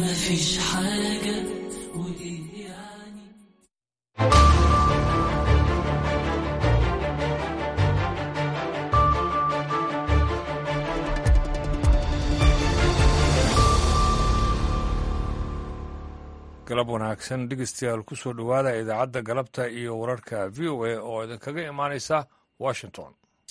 مفيش حاجة وإيه يعني galab wanaagsan dhegeystayaal ku soo dhowaada idaacadda galabta iyo wararka v o a oo idinkaga imaanaysa washington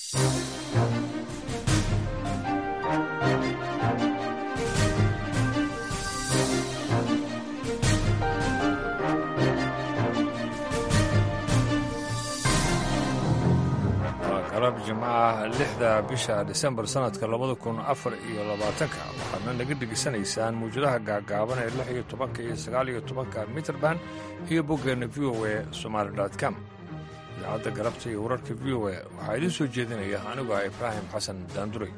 waa galab jimcaha lixda bisha disembar sannadka labada kun afar iyo labaatanka waxaadna naga dhegeysanaysaan mawjadaha gaagaaban ee lix iyo tobanka iyo sagaal iyo tobanka mitrband iyo boggeenna v o a somaali com idaacadda galabta iyo wararka v o a waxaa idiin soo jeedinaya anigu ah ibraahim xasan daanduray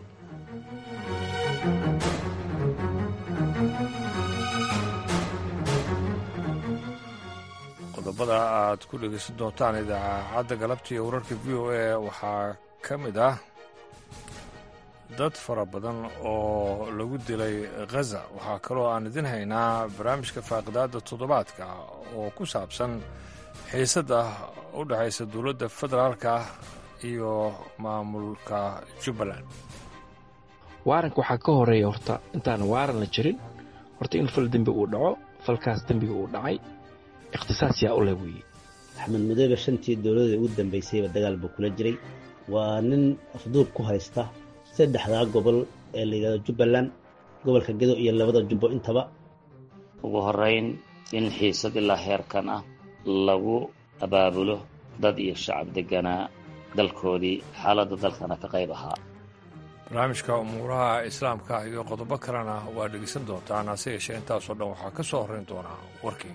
qodobada aad ku dhegeysan doontaan idaacadda galabta iyo wararka v o a waxaa ka mid ah dad fara badan oo lagu dilay khaza waxaa kaloo aan idin haynaa barnaamijka faaqidaadda toddobaadka oo ku saabsan xiisadda u dhexaysa dowladda federaalka iyo maamulka jubbaland waaranka waxaa ka horeeya horta intaan waaran la jirin horta in fal dembi uu dhaco falkaas dembiga uu dhacay ikhtisaas yaa u leh weeye axmed mudoobe shantii dowladda ugu dambaysayba dagaal buu kula jiray waa nin afduub ku haysta saddexdaa gobol ee la yidhahdo jubbaland gobolka gedo iyo labada jubbo intaba ugu horrayn in xiisad ilaa heerkan ah lagu abaabulo dad iyo shacab degganaa dalkoodii xaaladda dalkana ka qayb ahaa barnaamijka umuuraha islaamka iyo qodobo kalena waa dhegeysan doontaan hase yeeshee intaasoo dhan waxaa ka soo horrayn doonaa warkii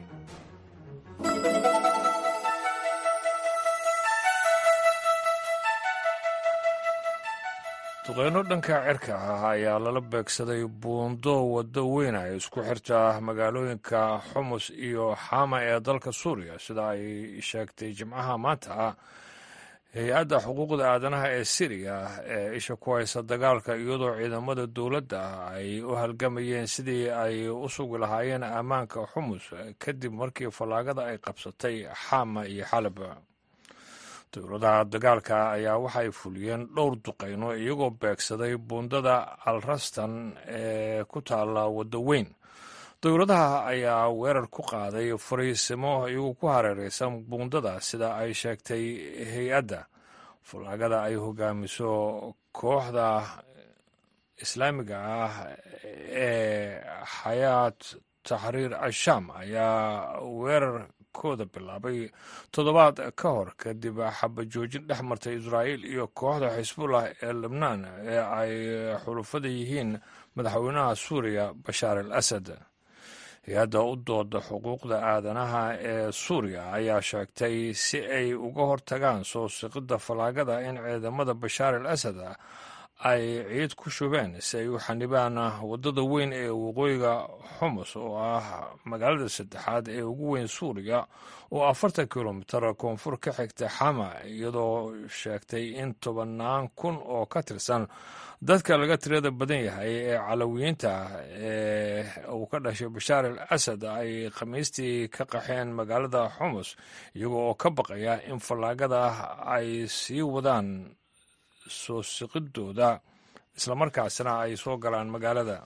duqeyno dhanka cirka ah ayaa lala beegsaday buundo waddo weyn ay isku xirta magaalooyinka xumus iyo xama ee dalka suuriya sida ay sheegtay jimcaha maanta ah hay-adda xuquuqda aadanaha ee siriya ee isha ku haysa dagaalka iyadoo ciidamada dowladda ay u halgamayeen sidii ay u sugi lahaayeen ammaanka xumus kadib markii fallaagada ay qabsatay xama iyo xalab dowladaha dagaalka ayaa waxay fuliyeen dhowr duqayno iyagoo beegsaday buundada alrastan ee ku taalla waddo weyn dowladaha ayaa weerar ku qaaday fariisimo iyagoo ku hareeraysan buundada sida ay sheegtay hay-adda fallaagada ay hogaamiso kooxda islaamiga ah ee xayaat taxriir ashaam ayaa weerar kooda bilaabay toddobaad ka hor kadib xabajoojin dhex martay israa'iil iyo kooxda xisbullah ee lebnaan ee ay xulufada yihiin madaxweynaha suuriya bashaar al asad hay-adda u dooda xuquuqda aadanaha ee suuriya ayaa sheegtay si ay uga hortagaan soo siqidda fallaagada in ciidamada bashaar al asad ay ciid ku shubeen si ay u xanibaan waddada weyn ee waqooyiga xumus oo ah magaalada saddexaad ee ugu weyn suuriya oo afartan kilomitar koonfur ka xigta xama iyadoo sheegtay in tobannaan kun oo ka tirsan dadka laga tirada badan yahay ee calawiyiinta ee uu ka dhashay bashaar al asad ay khamiistii ka qaxeen magaalada xumus iyagoo oo ka baqaya in fallaagada ay sii wadaan soo siqidooda islamarkaasna ay soo galaan magaalada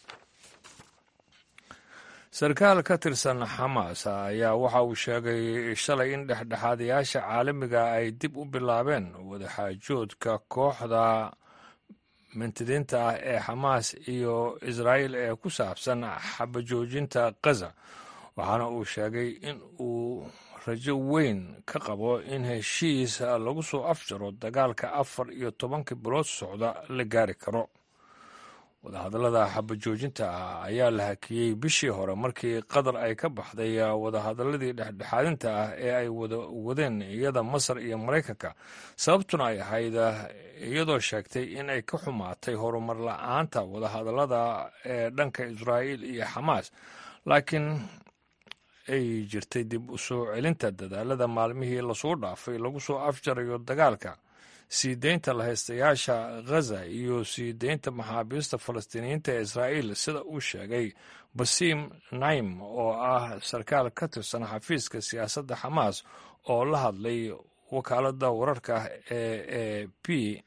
sarkaal ka tirsan xamaas ayaa waxa uu sheegay shalay in dhexdhexaadayaasha caalamiga ay dib u bilaabeen wadaxaajoodka kooxda mintidiinta ah ee xamaas iyo israa'iil ee ku saabsan xabajoojinta khaza waxaana uu sheegay in uu rajo weyn ka qabo in heshiis lagu soo afjaro dagaalka afar iyo tobanka bilood socda la gaari karo wadahadallada xabajoojinta ah ayaa la hakiyey bishii hore markii qatar ay ka baxday wadahadalladii dhexdhexaadinta ah ee ay wada wadeen iyada masar iyo maraykanka sababtuna ay ahayd iyadoo sheegtay in ay ka xumaatay horumar la-aanta wadahadallada ee dhanka israa'iil iyo xamaas laakiin ay jirtay dib u soo celinta dadaalada maalmihii lasoo dhaafay lagu soo afjarayo dagaalka sii deynta lahaystayaasha ghaza iyo sii deynta maxaabiista falastiiniyiinta ee israa'iil sida uu sheegay basiim naim oo ah sarkaal ka tirsan xafiiska siyaasadda xamaas oo la hadlay wakaaladda wararka ee e p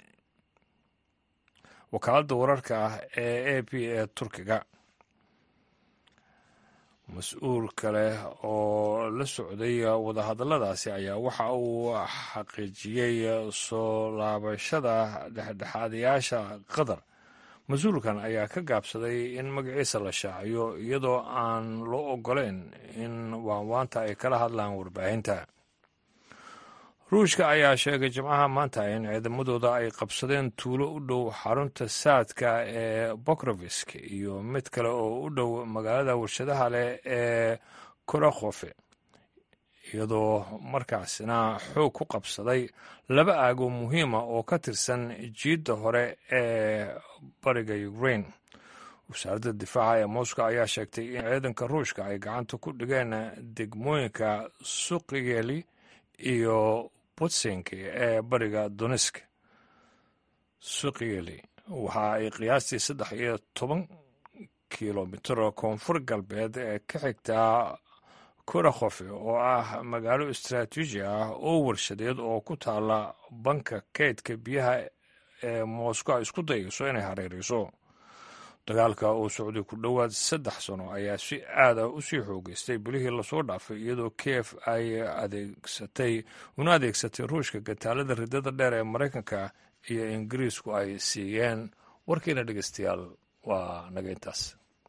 wakaaladda wararka ah ee a p ee turkiga mas-uul kale oo la socday wadahadalladaasi ayaa waxa uu xaqiijiyey soo laabashada dhexdhexaadayaasha qatar mas-uulkan ayaa ka gaabsaday in magaciisa la shaaciyo iyadoo aan loo oggolayn in waanwaanta ay kala hadlaan warbaahinta ruushka ayaa sheegay jimcaha maanta in ciidamadooda ay qabsadeen tuulo u dhow xarunta saadka ee bokrovisk iyo mid kale oo u dhow magaalada warshadaha leh ee korakhofe iyadoo markaasina xoog ku qabsaday laba aago muhiima oo ka tirsan jiidda hore ee bariga ukrain wasaaradda difaaca ee moscow ayaa sheegtay in ciidanka ruushka ay gacanta ku dhigeen degmooyinka suqigeli iyo butsink ee bariga donesk suqigeli waxa ay qiyaastii saddex iyo toban kilomitir koonfur galbeed ee ka xigtaa korakhofe oo ah magaalo istaraatiiji ah oo warshadeed oo ku taala banka keydka biyaha ee moscow ay isku dayayso inay hareerayso dagaalka oo socday ku dhowaad saddex sano ayaa si aad ah usii xoogeystay bilihii lasoo dhaafay iyadoo kiev ay adeegsatay una adeegsatay ruushka gataalada ridada dheer ee maraykanka iyo ingiriisku ay siiyeen warkiina dhegeystayaal waa naga intaas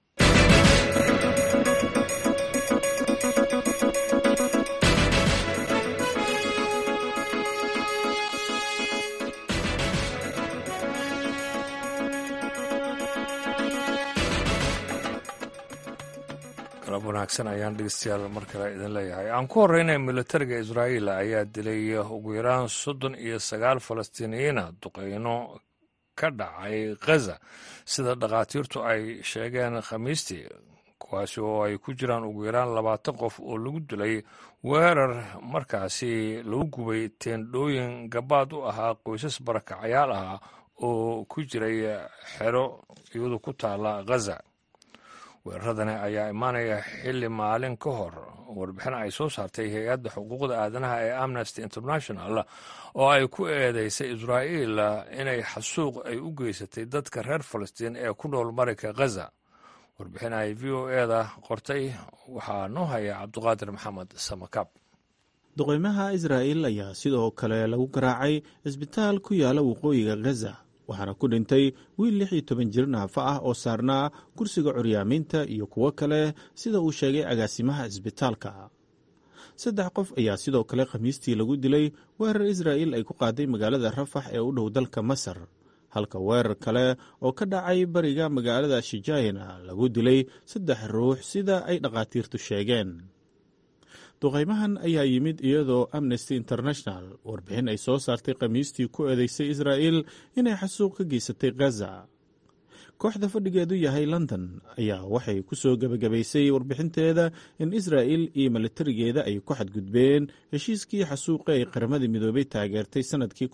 galab wanaagsan ayaan dhegeystayaal mar kale idin leeyahay aan ku horreynay militariga israa'iil ayaa dilay ugu yaraan soddon iyo sagaal falastiiniyiina duqeyno ka dhacay khaza sida dhakhaatiirtu ay sheegeen khamiistii kuwaasi oo ay ku jiraan ugu yaraan labaatan qof oo lagu dilay weerar markaasi lagu gubay teendhooyin gabaad u ahaa qoysas barakacayaal ah oo ku jiray xero iyadu ku taala khaza weeraradani ayaa imaanaya xilli maalin ka hor warbixin ay soo saartay hay-adda xuquuqda aadanaha ee amnesty international oo ay ku eedeysay israa'iil inay xasuuq ay u geysatay dadka reer falastiin ee ku nool marayka khaza warbixin ay v o eda qortay waxaa noo haya cabduqaadir maxamed samakaab duqeymaha israa'iil ayaa sidoo kale lagu garaacay cisbitaal ku yaala waqooyiga khaza waxaana ku dhintay wiil lix iyo toban jir naafa ah oo saarnaa kursiga curyaamiinta iyo kuwo kale sida uu sheegay agaasimaha cisbitaalka saddex qof ayaa sidoo kale khamiistii lagu dilay weerar israa'iil ay ku qaaday magaalada rafax ee u dhow dalka masar halka weerar kale oo ka dhacay bariga magaalada shijaayina lagu dilay saddex ruux sida ay dhakhaatiirtu sheegeen duqaymahan ayaa yimid iyadoo amnesty international warbixin ay soo saartay khamiistii ku eedeysay israa'iil inay xasuuq ka geysatay khaza kooxda fadhigeedu yahay london ayaa waxay ku soo gebagabaysay warbixinteeda in israa'il iyo milatarigeeda ay ku xadgudbeen heshiiskii xasuuqe ay qaramada midoobay taageertay sannadkii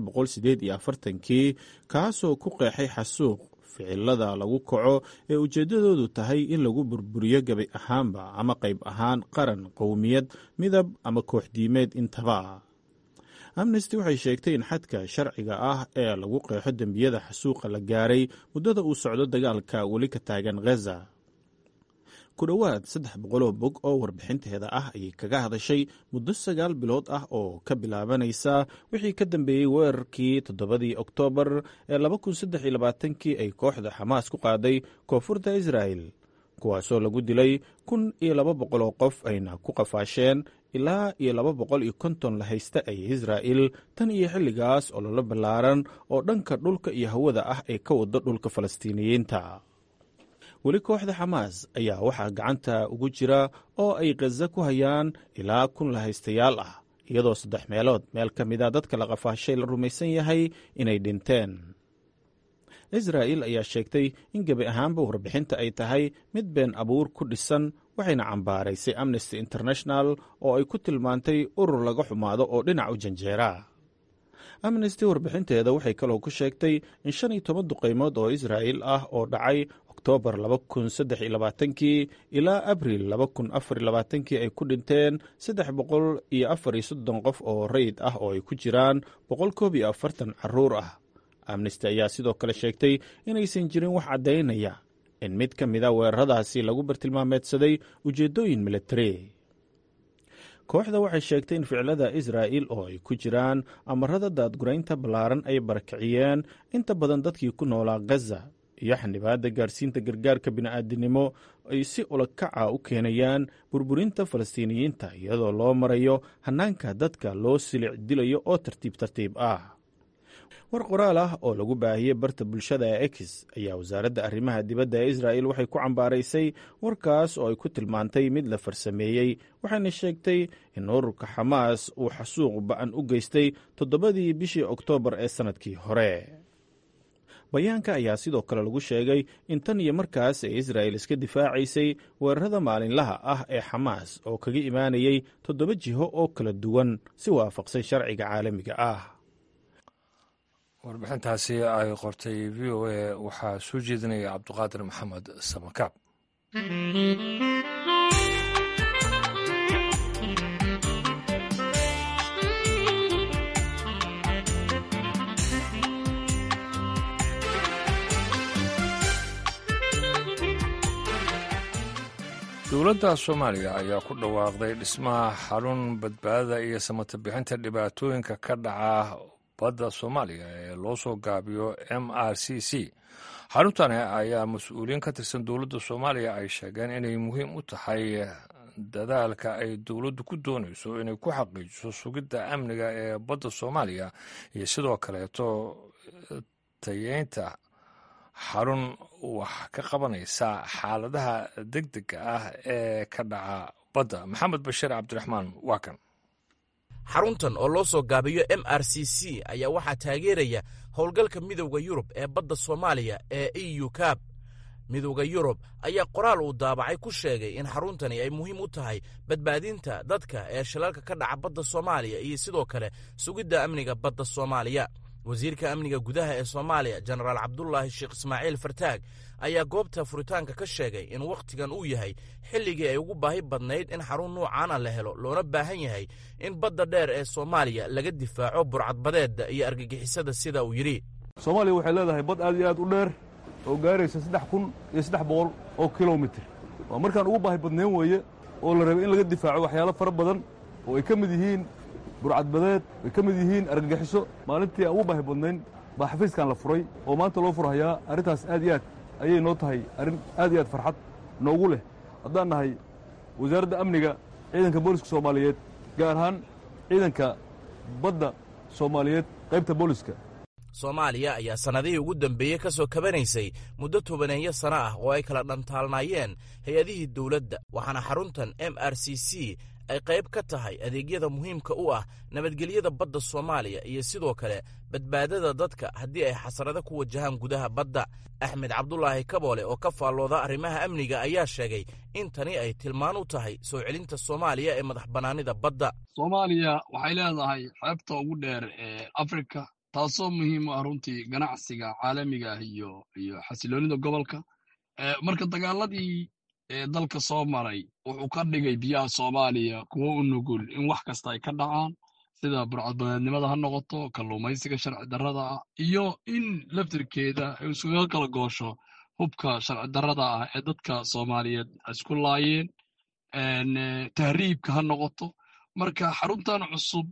kii kaasoo ku qeexay xasuuq ficilada lagu kaco ee ujeeddadoodu tahay in lagu burburiyo gebi ahaanba ama qayb ahaan qaran qowmiyad midab ama kooxdiimeed intaba amnesty waxay sheegtay in xadka sharciga ah ee lagu qeexo dembiyada xasuuqa la gaaray muddada uu socdo dagaalka weli ka taagan khaza ku dhowaad saddex boqoloo bog oo warbixinteeda ah ayay kaga hadashay muddo sagaal bilood ah oo ka bilaabanaysa wixii ka dambeeyey weerarkii toddobadii oktoobar ee kii ay kooxda xamaas ku qaaday koonfurta israa'el kuwaasoo lagu dilay kun iyo laba boqol oo qof ayna ku qafaasheen ilaa iyo laba boqol iyo konton la haysta ay israa'il tan iyo xilligaas oo lala ballaaran oo dhanka dhulka iyo hawada ah ay ka wado dhulka falastiiniyiinta weli kooxda xamaas ayaa waxaa gacanta ugu jira oo ay khaza ku hayaan ilaa kun la haystayaal ah iyadoo saddex meelood meel ka mida dadka la qafaashay la rumaysan yahay inay dhinteen israa'il ayaa sheegtay in gebi ahaanba warbixinta ay tahay mid been abuur ku dhisan waxayna cambaaraysay amnesty international oo ay ku tilmaantay urur laga xumaado oo dhinac u janjeera amnesty warbixinteeda waxay kaloo ku sheegtay in shan iyo toban duqaymood oo israa'il ah oo dhacay oktoobar laba kun saddex iyo labaatankii ilaa abril laba kun afar iyo labaatankii ay ku dhinteen saddex boqol iyo afar iyo soddon qof oo rayid ah oo ay ku jiraan boqol koob iyo afartan caruur ah amnesty ayaa sidoo kale sheegtay inaysan jirin wax caddaynaya in mid ka mida weeraradaasi lagu bartilmaameedsaday ujeeddooyin militari kooxda waxay sheegtay in ficilada israa'il oo ay ku jiraan amarada daadguraynta ballaaran ay barakiciyeen inta badan dadkii ku noolaa gaza iyo xanibaadda gaarsiinta gargaarka bini'aadinimo ay si ulakaca u keenayaan burburinta falastiiniyiinta iyadoo loo marayo hannaanka dadka loo silic dilayo oo tartiib tartiib ah war qoraal ah oo lagu baahiyey barta bulshada ee ex ayaa wasaaradda arrimaha dibadda ee israa'il waxay ku cambaaraysay warkaas oo ay ku tilmaantay mid la farsameeyey waxayna sheegtay in ururka xamaas uu xasuuq ba'an u geystay toddobadii bishii oktoobar ee sannadkii hore bayaanka ayaa sidoo kale lagu sheegay in tan iyo markaas ay israa'il iska difaacaysay weerarada maalinlaha ah ee xamaas oo kaga imaanayay toddoba jiho oo kala duwan si waafaqsan sharciga caalamiga ah warbixintaasi ay qortay v o a waxaa soo jeedinaya cabduqaadir maxamed samakaab dowladda soomaaliya ayaa ku dhawaaqday dhismaha xarun badbaadada iyo samata bixinta dhibaatooyinka ka dhaca badda soomaaliya ee loo soo gaabiyo m r c c xaruntani ayaa mas-uuliyiin ka tirsan dowladda soomaaliya ay sheegeen inay muhiim u tahay dadaalka ay dowladdu ku doonayso inay ku xaqiijiso sugidda amniga ee badda soomaaliya iyo sidoo kaleeto tayeynta xarun wax ka qabanaysa xaaladaha deg dega ah ee ka dhaca badda maxamed bashiir cabdiraxmaan waa kan xaruntan oo loo soo gaabiyo m r c c ayaa waxaa taageeraya howlgalka midowda yurub ee badda soomaaliya ee e u kaab midowda yurub ayaa qoraal uu daabacay ku sheegay in xaruntani ay muhiim u tahay badbaadinta dadka ee shilalka ka dhaca badda soomaaliya iyo sidoo kale sugidda amniga badda soomaaliya wasiirka amniga gudaha ee soomaaliya jenaraal cabdulaahi sheekh ismaaciil fartaag ayaa goobta furitaanka ka sheegay in wakhtigan uu yahay xilligii ay ugu baahi badnayd in xarun nuucaana la helo loona baahan yahay in badda dheer ee soomaaliya laga difaaco burcadbadeedda iyo argagixisada sida uu yidhi soomaaliya waxay leedahay bad aad iyo aad u dheer oo gaaraysa saddex kun iyo saddex boqol oo kilomitir waa markaan ugu baahi badnayn weeye oo la rabay in laga difaaco waxyaalo fara badan oo ay ka mid yihiin burcadbadeed ay ka mid yihiin argagixiso maalintii aan ugu baahi badnayn baa xafiiskan la furay oo maanta loo furhayaa arrintaas aad iyo aad ayay noo tahay arrin aad iyo aad farxad noogu leh haddaan nahay wasaaradda amniga ciidanka booliska soomaaliyeed gaar ahaan ciidanka badda soomaaliyeed qaybta booliska soomaaliya ayaa sannadihii ugu dambeeyey ka soo kabanaysay muddo tobaneeyo sano ah oo ay kala dhantaalnaayeen hay-adihii dowladda waxaana xaruntan m r c c ay qayb ka tahay adeegyada muhiimka u ah nabadgelyada badda soomaaliya iyo sidoo kale badbaadada dadka haddii ay xasarado ku wajahaan gudaha badda axmed cabdulaahi kaboole oo ka faallooda arrimaha amniga ayaa sheegay in tani ay tilmaan u tahay soo celinta soomaaliya ee madax bannaanida badda soomaaliya waxay leedahay xeebta ugu dheer ee afrika taasoo muhiim u ah runtii ganacsiga caalamiga ah iyo iyo xasiloonida gobolka marka dagaaladii dalka soo maray wuxuu ka dhigay biyaha soomaaliya kuwo u nugul in wax kasta ay ka dhacaan sida burcadbadeednimada ha noqoto kalluumaysiga sharci darrada ah iyo in laftirkeeda ay isuga kala goosho hubka sharci darrada ah ee dadka soomaaliyeed isku laayeen tahriibka ha noqoto marka xaruntan cusub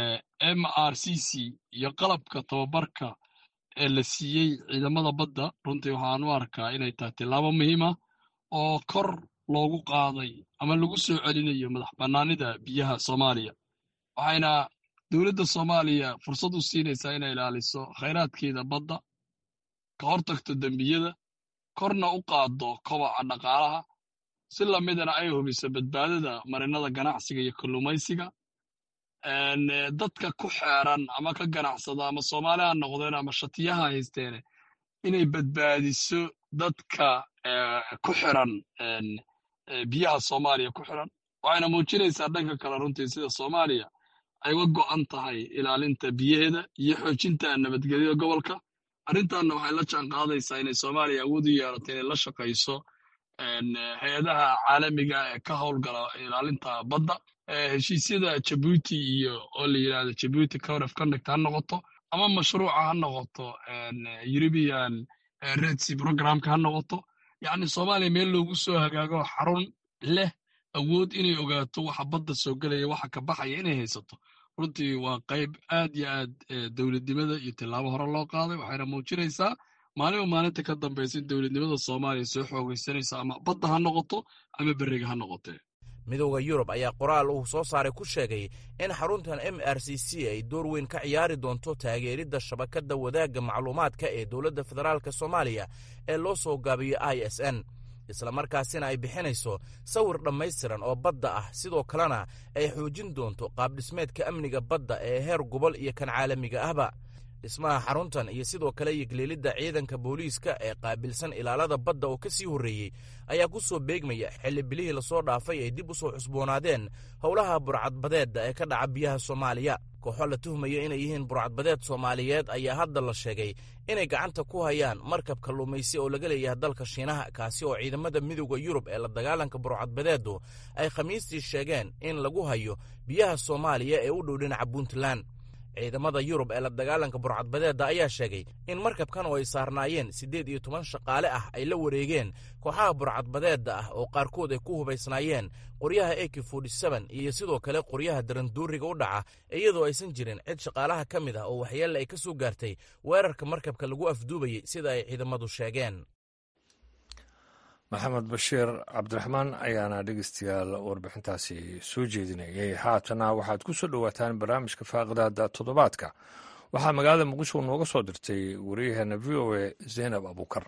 m r c c iyo qalabka tababarka ee la siiyey ciidamada badda runtii waxaan u arkaa inay tahay tillaabo muhiim ah oo kor loogu qaaday ama lagu soo celinayo madax bannaanida biyaha soomaaliya waxayna dowladda soomaaliya fursad u siinaysaa inay ilaaliso khayraadkeeda badda ka hortagto dembiyada korna u qaaddo kobaca dhaqaalaha si lamidana ay hubiso badbaadada marinada ganacsiga iyo kalluumaysiga dadka ku xeeran ama ka ganacsada ama soomaali ha noqdeen ama shatiyaha haysteene inay badbaadiso dadka ku xiran biyaha soomaaliya ku xiran waxayna muujinaysaa dhanka kale runtii sida soomaaliya ay uga go'an tahay ilaalinta biyaheeda iyo xoojinta nabadgelyada gobolka arrintanna waxay la jaan qaadaysaa inay soomaaliya awood u yeelato inay la shaqayso hay-adaha caalamiga ee ka howlgala ilaalinta badda heshiisyada jabuuti iyo oo la yidhahdo jabuuti code of conduct ha noqoto ama mashruuca ha noqoto european red sea programka ha noqoto yacni soomaaliya meel loogu soo hagaago xarun leh awood inay ogaato waxa badda soo gelaya waxa ka baxaya inay haysato runtii waa qayb aad iyo aad dowladnimada iyo tillaabo hore loo qaaday waxayna muujinaysaa maalinba maalinta ka dambaysa in dowladnimada soomaaliya soo xoogaysanaysa ama badda ha noqoto ama beriga ha noqotee midowda yurub ayaa qoraal uu soo saaray ku sheegay in xaruntan m r c c ay door weyn ka ciyaari doonto taageeridda shabakadda wadaagga macluumaadka ee dowladda federaalk soomaaliya ee loo soo gaabiyo i s n islamarkaasina ay bixinayso sawir dhammaystiran oo badda ah sidoo kalena ay xoojin doonto qaabdhismeedka amniga badda ee heer gobol iyo kan caalamiga ahba dhismaha xaruntan iyo sidoo kale yigleelidda ciidanka booliiska ee qaabilsan ilaalada badda oo ka sii horreeyey ayaa ku soo beegmaya xilli bilihii lasoo dhaafay ay dib u soo cusboonaadeen howlaha burcadbadeedda ee ka dhaca biyaha soomaaliya kooxo la tuhmaya inay yihiin burcadbadeed soomaaliyeed ayaa hadda la sheegay inay gacanta ku hayaan markab kalluumaysi oo laga leeyahay dalka shiinaha kaasi oo ciidamada midowda yurub ee la dagaalanka burcadbadeeddu ay khamiistii sheegeen in lagu hayo biyaha soomaaliya ee u dhow dhinaca puntland ciidamada yurub ee la dagaalanka burcadbadeedda ayaa sheegay in markabkan oo ay saarnaayeen siddeed iyo toban shaqaale ah ay la wareegeen kooxaha burcadbadeedda ah oo qaarkood ay ku hubaysnaayeen qoryaha ak iyo sidoo kale qoryaha daranduuriga u dhaca iyadoo aysan jirin cid shaqaalaha ka mid ah oo waxyeelle ay ka soo gaartay weerarka markabka lagu afduubayey sida ay ciidamadu sheegeen maxamed bashiir cabdiraxmaan ayaana dhegeystayaal warbixintaasi soo jeedinayay haatana waxaad ku soo dhowaataan barnaamijka faaqidaada toddobaadka waxaa magaalada muqdisho nooga soo dirtay wariyaheena v o a zaynab abuukar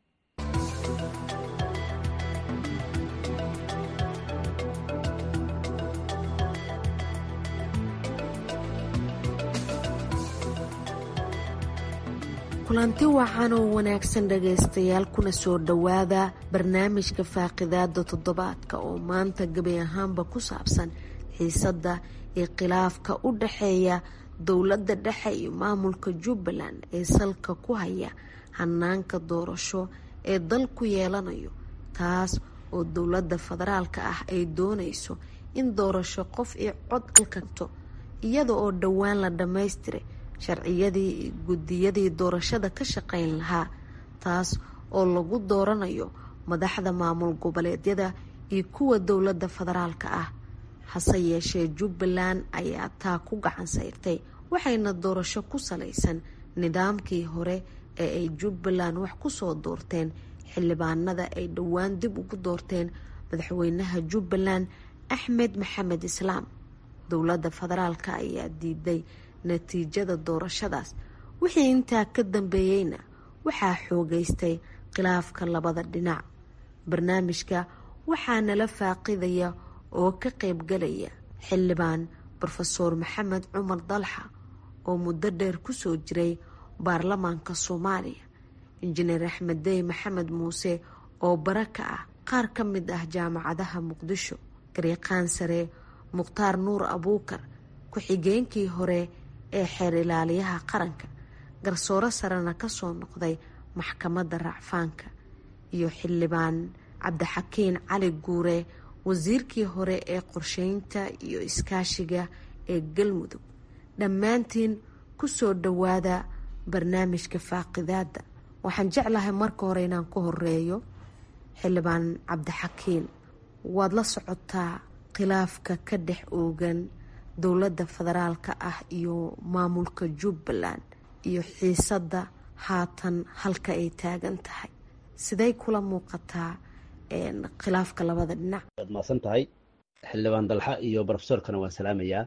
kulanti wacan oo wanaagsan dhagaystayaal kuna soo dhowaada barnaamijka faaqidaada toddobaadka oo maanta gebi ahaanba ku saabsan xiisadda iyo khilaafka u dhaxeeya dowladda dhexe iyo maamulka jubbaland ee salka ku haya hanaanka doorasho ee dalku yeelanayo taas oo dowladda federaalka ah ay doonayso in doorasho qof iyo cod alkanto iyada oo dhowaan la dhammaystiray sharciyadii iyo guddiyadii doorashada ka shaqayn lahaa taas oo lagu dooranayo madaxda maamul goboleedyada iyo kuwa dowladda federaalka ah hase yeeshee jubbaland ayaa taa ku gacan sayrtay waxayna doorasho ku salaysan nidaamkii hore ee ay jubbaland wax kusoo doorteen xildhibaanada ay dhowaan dib ugu doorteen madaxweynaha jubbaland axmed maxamed islaam dowladda federaalka ayaa diiday natiijada doorashadaas wixii intaa ka dambeeyeyna waxaa xoogeystay khilaafka labada dhinac barnaamijka waxaa nala faaqidaya oo ka qaybgalaya xildhibaan rofeor maxamed cumar dalxa oo muddo dheer kusoo jiray baarlamaanka soomaaliya injineer axmed dey maxamed muuse oo bara ka ah qaar ka mid ah jaamacadaha muqdisho gariiqaan sare mukhtaar nuur abuukar ku-xigeenkii hore ee xeer ilaaliyaha qaranka garsooro sarena kasoo noqday maxkamadda racfaanka iyo xildhibaan cabdixakiin cali guure wasiirkii hore ee qorsheynta iyo iskaashiga ee galmudug dhammaantiin kusoo dhowaada barnaamijka faaqidaada waxaan jeclahay marka hore inaan ka horeeyo xildhibaan cabdixakiin waad la socotaa khilaafka ka dhex oogan dowladda federaalka ah iyo maamulka jubbaland iyo xiisadda haatan halka ay taagan tahay siday kula muuqataa khilaafka labada dhinac waad mahadsan tahay xildhibaan dalxa iyo brofesorkana waan salaamayaa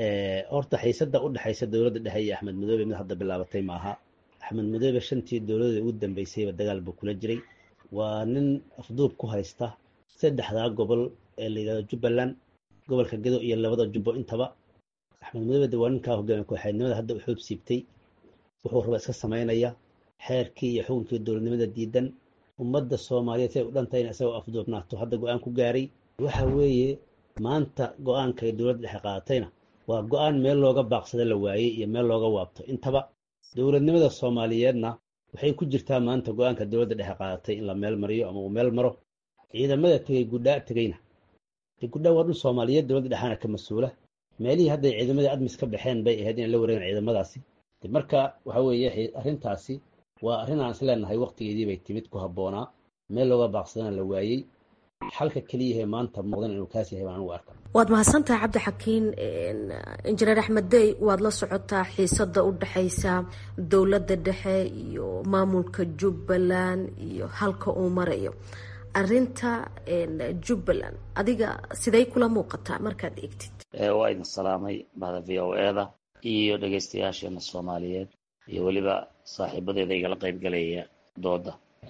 horta xiisadda u dhexaysa dowladda dhexe iyo axmed madoobe mid hadda bilaabatay maaha axmed madoobe shantii dowladda ugu dambeysayba dagaal buu kula jiray waa nin afduub ku haysta saddexdaa gobol ee la yidhahdo jubbaland gobolka gedo iyo labada jubbo intaba axmed madoobe de waa ninkaa hogaamiya kooxeednimada hadda u xoog siibtay wuxuu raba iska samaynaya xeerkii iyo xukunkii dowladnimada diidan ummadda soomaaliyeed si ay u dhantay in isagoo afduubnaato hadda go-aan ku gaaray waxa weeye maanta go-aanka ay dowladda dhexe qaadatayna waa go-aan meel looga baaqsada la waayey iyo meel looga waabto intaba dowladnimada soomaaliyeedna waxay ku jirtaa maanta go-aanka dowladda dhexe qaadatay in la meel mariyo ama uu meel maro ciidamada tegey gudhaa tegeyna gudhaa waa dhul soomaaliyeed dowladda dhexaana ka mas-uula meelihii hadday ciidamadii admis ka baxeen bay ahayd inay la wareegaan ciidamadaasi marka waxa weeye arrintaasi waa arrin aan is leenahay waqtigeedii bay timid ku habboonaa meel looga baaqsadana la waayey xalka keliyahe maanta muuqdan inuu kaas yahay baan anugu arka waad mahadsantahay cabdixakiin injineer axmed dey waad la socotaa xiisada u dhexaysa dowladda dhexe iyo maamulka jubbaland iyo halka uu marayo arinta jubbaland adiga siday kula muuqataa markaad eegtid waa idin salaamay bahda v o e da iyo dhegaystayaasheena soomaaliyeed iyo weliba saaxiibadeeda igala qayb galaya dooda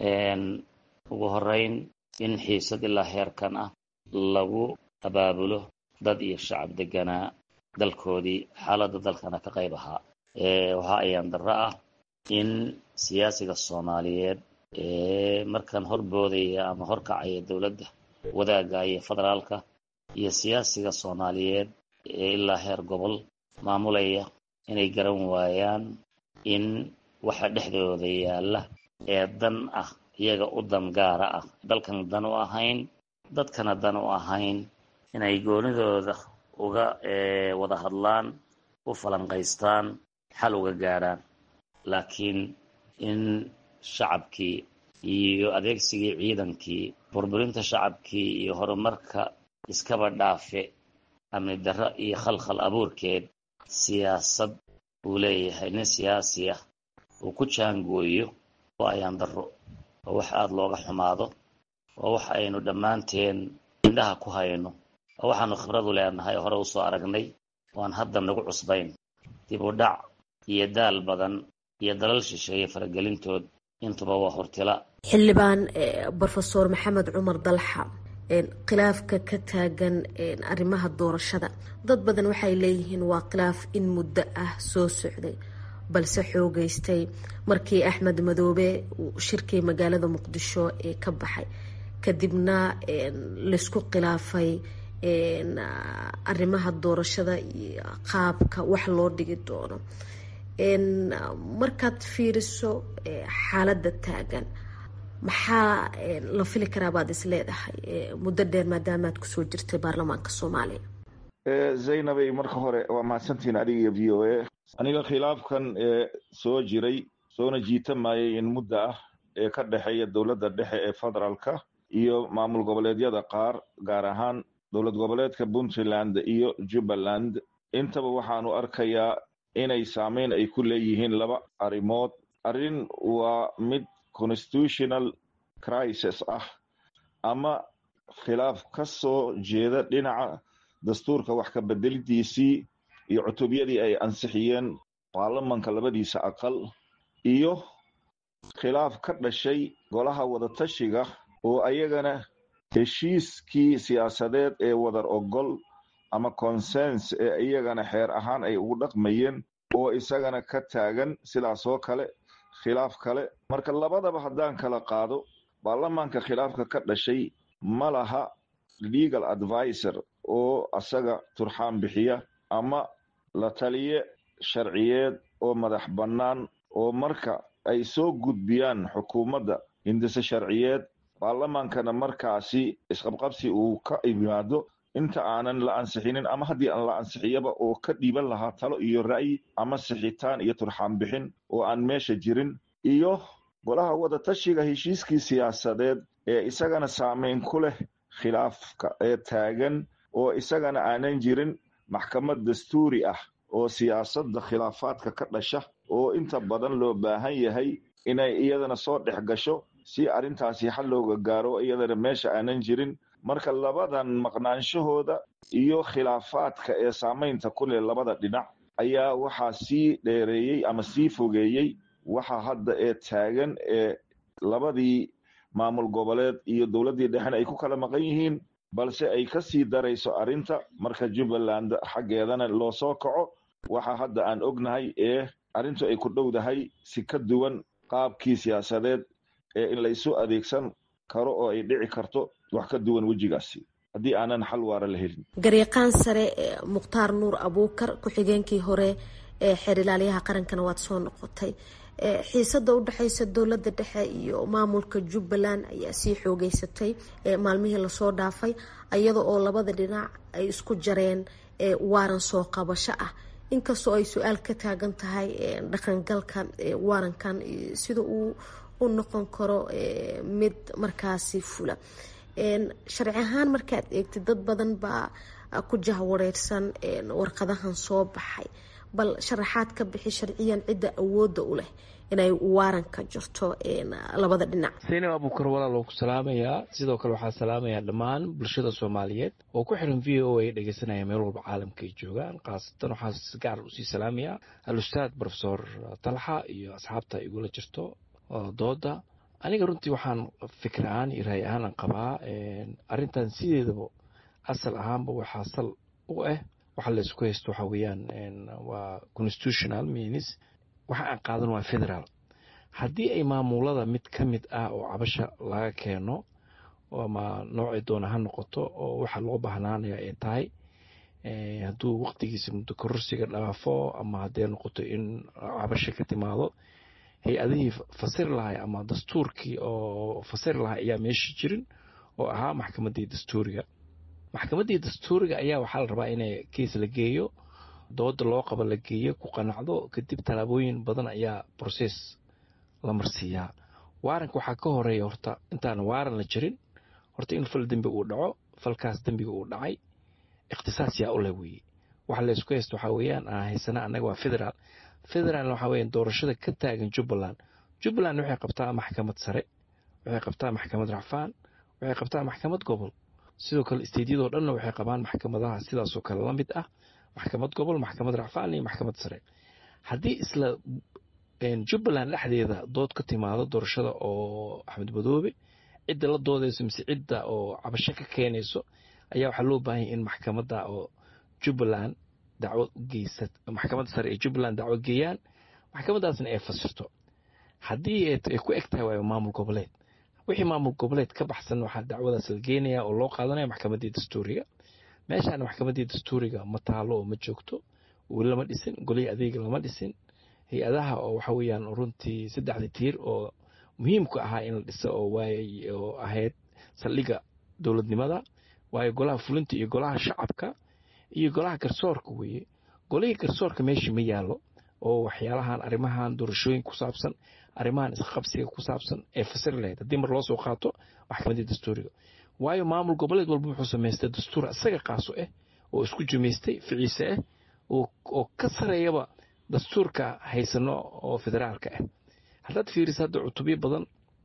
ugu horeyn in xiisad ilaa heerkan ah lagu abaabulo dad iyo shacab deganaa dalkoodii xaaladda dalkana ka qayb ahaa waxaa ayaan darro ah in siyaasiga soomaaliyeed markan horboodaya ama horkacaya dowladda wadaagga iyo federaalka iyo siyaasiga soomaaliyeed ee ilaa heer gobol maamulaya inay garan waayaan in waxa dhexdooda yaalla ee dan ah iyaga u dan gaara ah dalkan dan u ahayn dadkana dan u ahayn inay goonidooda uga wada hadlaan u falanqaystaan xal uga gaadhaan laakiin in shacabkii iyo adeegsigii ciidankii burburinta shacabkii iyo horumarka iskaba dhaafe amni darro iyo khalkhal abuurkeed siyaasad uu leeyahay nin siyaasi ah uu ku jaangooyo oo ayaan darro waa wax aada looga xumaado waa wax aynu dhammaanteen indhaha ku hayno waa waxaanu khibradu leenahay hore usoo aragnay waan hadda nagu cusbayn dib u dhac iyo daal badan iyo dalal shisheeye faragelintood intuba waa hortila xildhibaan brofesor maxamed cumar dalxa khilaafka ka taagan arrimaha doorashada dad badan waxay leeyihiin waa khilaaf in muddo ah soo socday balse xoogeystay markii axmed madoobe uu shirkii magaalada muqdisho ee ka baxay kadibna laysku khilaafay arrimaha doorashada iyo qaabka wax loo dhigi doono markaad fiiriso xaaladda taagan maxaa la fili karaa baad is leedahay muddo dheer maadaama aad kusoo jirtay baarlamaanka soomaaliya zaynabay marka hore waa mahadsantihiin adiga iyo v o a aniga khilaafkan ee soo jiray soona jiitamayay in muddo ah ee ka dhexeeya dowladda dhexe ee federaalka iyo maamul goboleedyada qaar gaar ahaan dowlad goboleedka puntland iyo jubbaland intaba waxaanu arkayaa inay saameyn ay ku leeyihiin laba arrimood arrin waa mid constitutional crisis ah ama khilaaf ka soo jeeda dhinaca dastuurka wax ka bedelidiisii iyo cutubyadii ay ansixiyeen baarlamanka labadiisa aqal iyo khilaaf ka dhashay golaha wadatashiga oo ayagana heshiiskii siyaasadeed ee wadar ogol ama consens ee iyagana xeer ahaan ay ugu dhaqmayeen oo isagana ka taagan sidaasoo kale khilaaf kale marka labadaba haddaan kala qaado baarlamaanka khilaafka ka dhashay ma laha legal advisor oo asaga turxaan bixiya ama la taliye sharciyeed oo madax bannaan oo marka ay soo gudbiyaan xukuumadda hindise sharciyeed baarlamaankana markaasi isqabqabsi uu ka yimaado inta aanan la ansixinin ama haddii aan la ansixiyaba oo ka dhiiban lahaa talo iyo ra'yi ama sixitaan iyo turxaan bixin oo aan meesha jirin iyo golaha wadatashiga heshiiskii siyaasadeed ee isagana saameyn ku leh khilaafka ee taagan oo isagana aanan jirin maxkamad dastuuri ah oo siyaasadda khilaafaadka ka dhasha oo inta badan loo baahan yahay inay iyadana soo dhex gasho si arrintaasi xal looga gaaro iyadana meesha aanan jirin marka labadan maqnaanshahooda iyo khilaafaadka ee saamaynta ku leh labada dhinac ayaa waxaa sii dheereeyey ama sii fogeeyey waxa hadda ee taagan ee labadii maamul goboleed iyo dowladdii dhexena ay ku kala maqan yihiin balse ay ka sii darayso arrinta marka jubbaland xaggeedana loo soo kaco waxa hadda aan ognahay ee arrintu ay ku dhowdahay si ka duwan qaabkii siyaasadeed ee in laysu adeegsan karo oo ay dhici karto wax ka duwan wejigaasi haddii aanan xal waara la helin garyaqaan sare mukhtaar nuur abuukar ku-xigeenkii hore ee xeer ilaalyaha qarankana waad soo noqotay xiisada udhexeysa dowlada dhexe iyo maamulka jubbaland ayaa sii xoogeysatay maalmihii lasoo dhaafay iyada oo labada dhinac ay isku jareen waaran soo qabasho ah inkastoo ay su-aal ka taagan tahay dhaqangalka waarankan sida uu u noqon karo mid markaasi fula sharci ahaan markaad eegtid dad badan baa ku jahwareersan warqadahan soo baxay bal sharaxaad ka bixi sharciyan cidda awooda u leh inay waaranka jirto labada dhinac saynab abuukar walaal ku salaamayaa sidoo kale waxaa salaamayaa dhammaan bulshada soomaaliyeed oo ku xiran v o a dhegeysanaya meel walba caalamka ay joogaan khaasatan waxaa si gaar usii salaamayaa al-ustaad profesor talxa iyo asxaabta igula jirto dooda aniga runtii waxaan fikir ahaan iyo raay ahaan aan qabaa arrintan sideedaba asal ahaanba waxaa sal u ah waxa laysku haysto waxaa weeyaan waa constitutional means waxa aan qaadan waa federaal haddii ay maamulada mid ka mid ah oo cabasha laga keeno ama noocay doona ha noqoto oo waxa loo bahnaanaya ay tahay hadduu waqtigiisa muddo kororsiga dhaafo ama hadday noqoto in cabasha ka timaado hay-adihii fasiri lahay ama dastuurkii oo fasiri lahay ayaa meesha jirin oo ahaa maxkamaddii dastuuriga maxkamaddii dastuuriga ayaa waxaa la rabaa inay keis la geeyo dooda loo qabo la geeyo ku qanacdo kadib tallaabooyin badan ayaa broses la marsiiyaa waaranka waxaa ka horeeya horta intaan waaran la jirin horta in fal dembi uu dhaco falkaas dembiga uu dhacay ikhtisaas yaa u leh weeye waxa laysku haysta waxaa weeyaan aan haysana annaga waa federaal federaalna waxaa weeyaan doorashada ka taagan jubbaland jubbaland waxay qabtaa maxkamad sare waxay qabtaa maxkamad racfaan waxay qabtaa maxkamad gobol sidoo kale isteydyadoo dhanna waxay qabaan maxkamadaha sidaasoo kale la mid ah maxkamad gobol maxkamad racfaan iyo maxkamad sare haddii isla jubbaland dhexdeeda dood ka timaado doorashada oo axmed madoobe cidda la doodayso mise cidda oo cabasho ka keenayso ayaa waxaa loo baahanya in maxkamadda oo jubbaland dacwad u geysa maxkamadda sare ee jubbaland dacwad geeyaan maxkamadaasna ay fasirto haddii ay ku eg tahay waayo maamul goboleed wixii maamul goboleed ka baxsan waxaa dacwadaas la geenaya oo loo qaadanaya maxkamaddii dastuuriga meeshaana maxkamaddii dastuuriga ma taalo oo ma joogto weli lama dhisin golihii adeega lama dhisin hay-adaha oo waxa weeyaan runtii saddexda tiir oo muhiimku ahaa in la dhiso oo waay oo ahayd saldhigga dowladnimada waayo golaha fulinta iyo golaha shacabka iyo golaha garsoorka weeye golihii garsoorka meeshii ma yaallo oo waxyaalahan arrimahan doorashooyin ku saabsan arrimahan isqabsiga ku saabsan ee fasiri lahayd haddii mar loo soo qaato maxkamaddii dastuuriga waayo maamul goboleed walba wuxuu samaystay dastuur isaga qaaso ah oo isku jumaystay ficiise ah oo ka sareeyaba dastuurka haysano oo federaalka ah haddaad fiiriso hadda cutubyo badan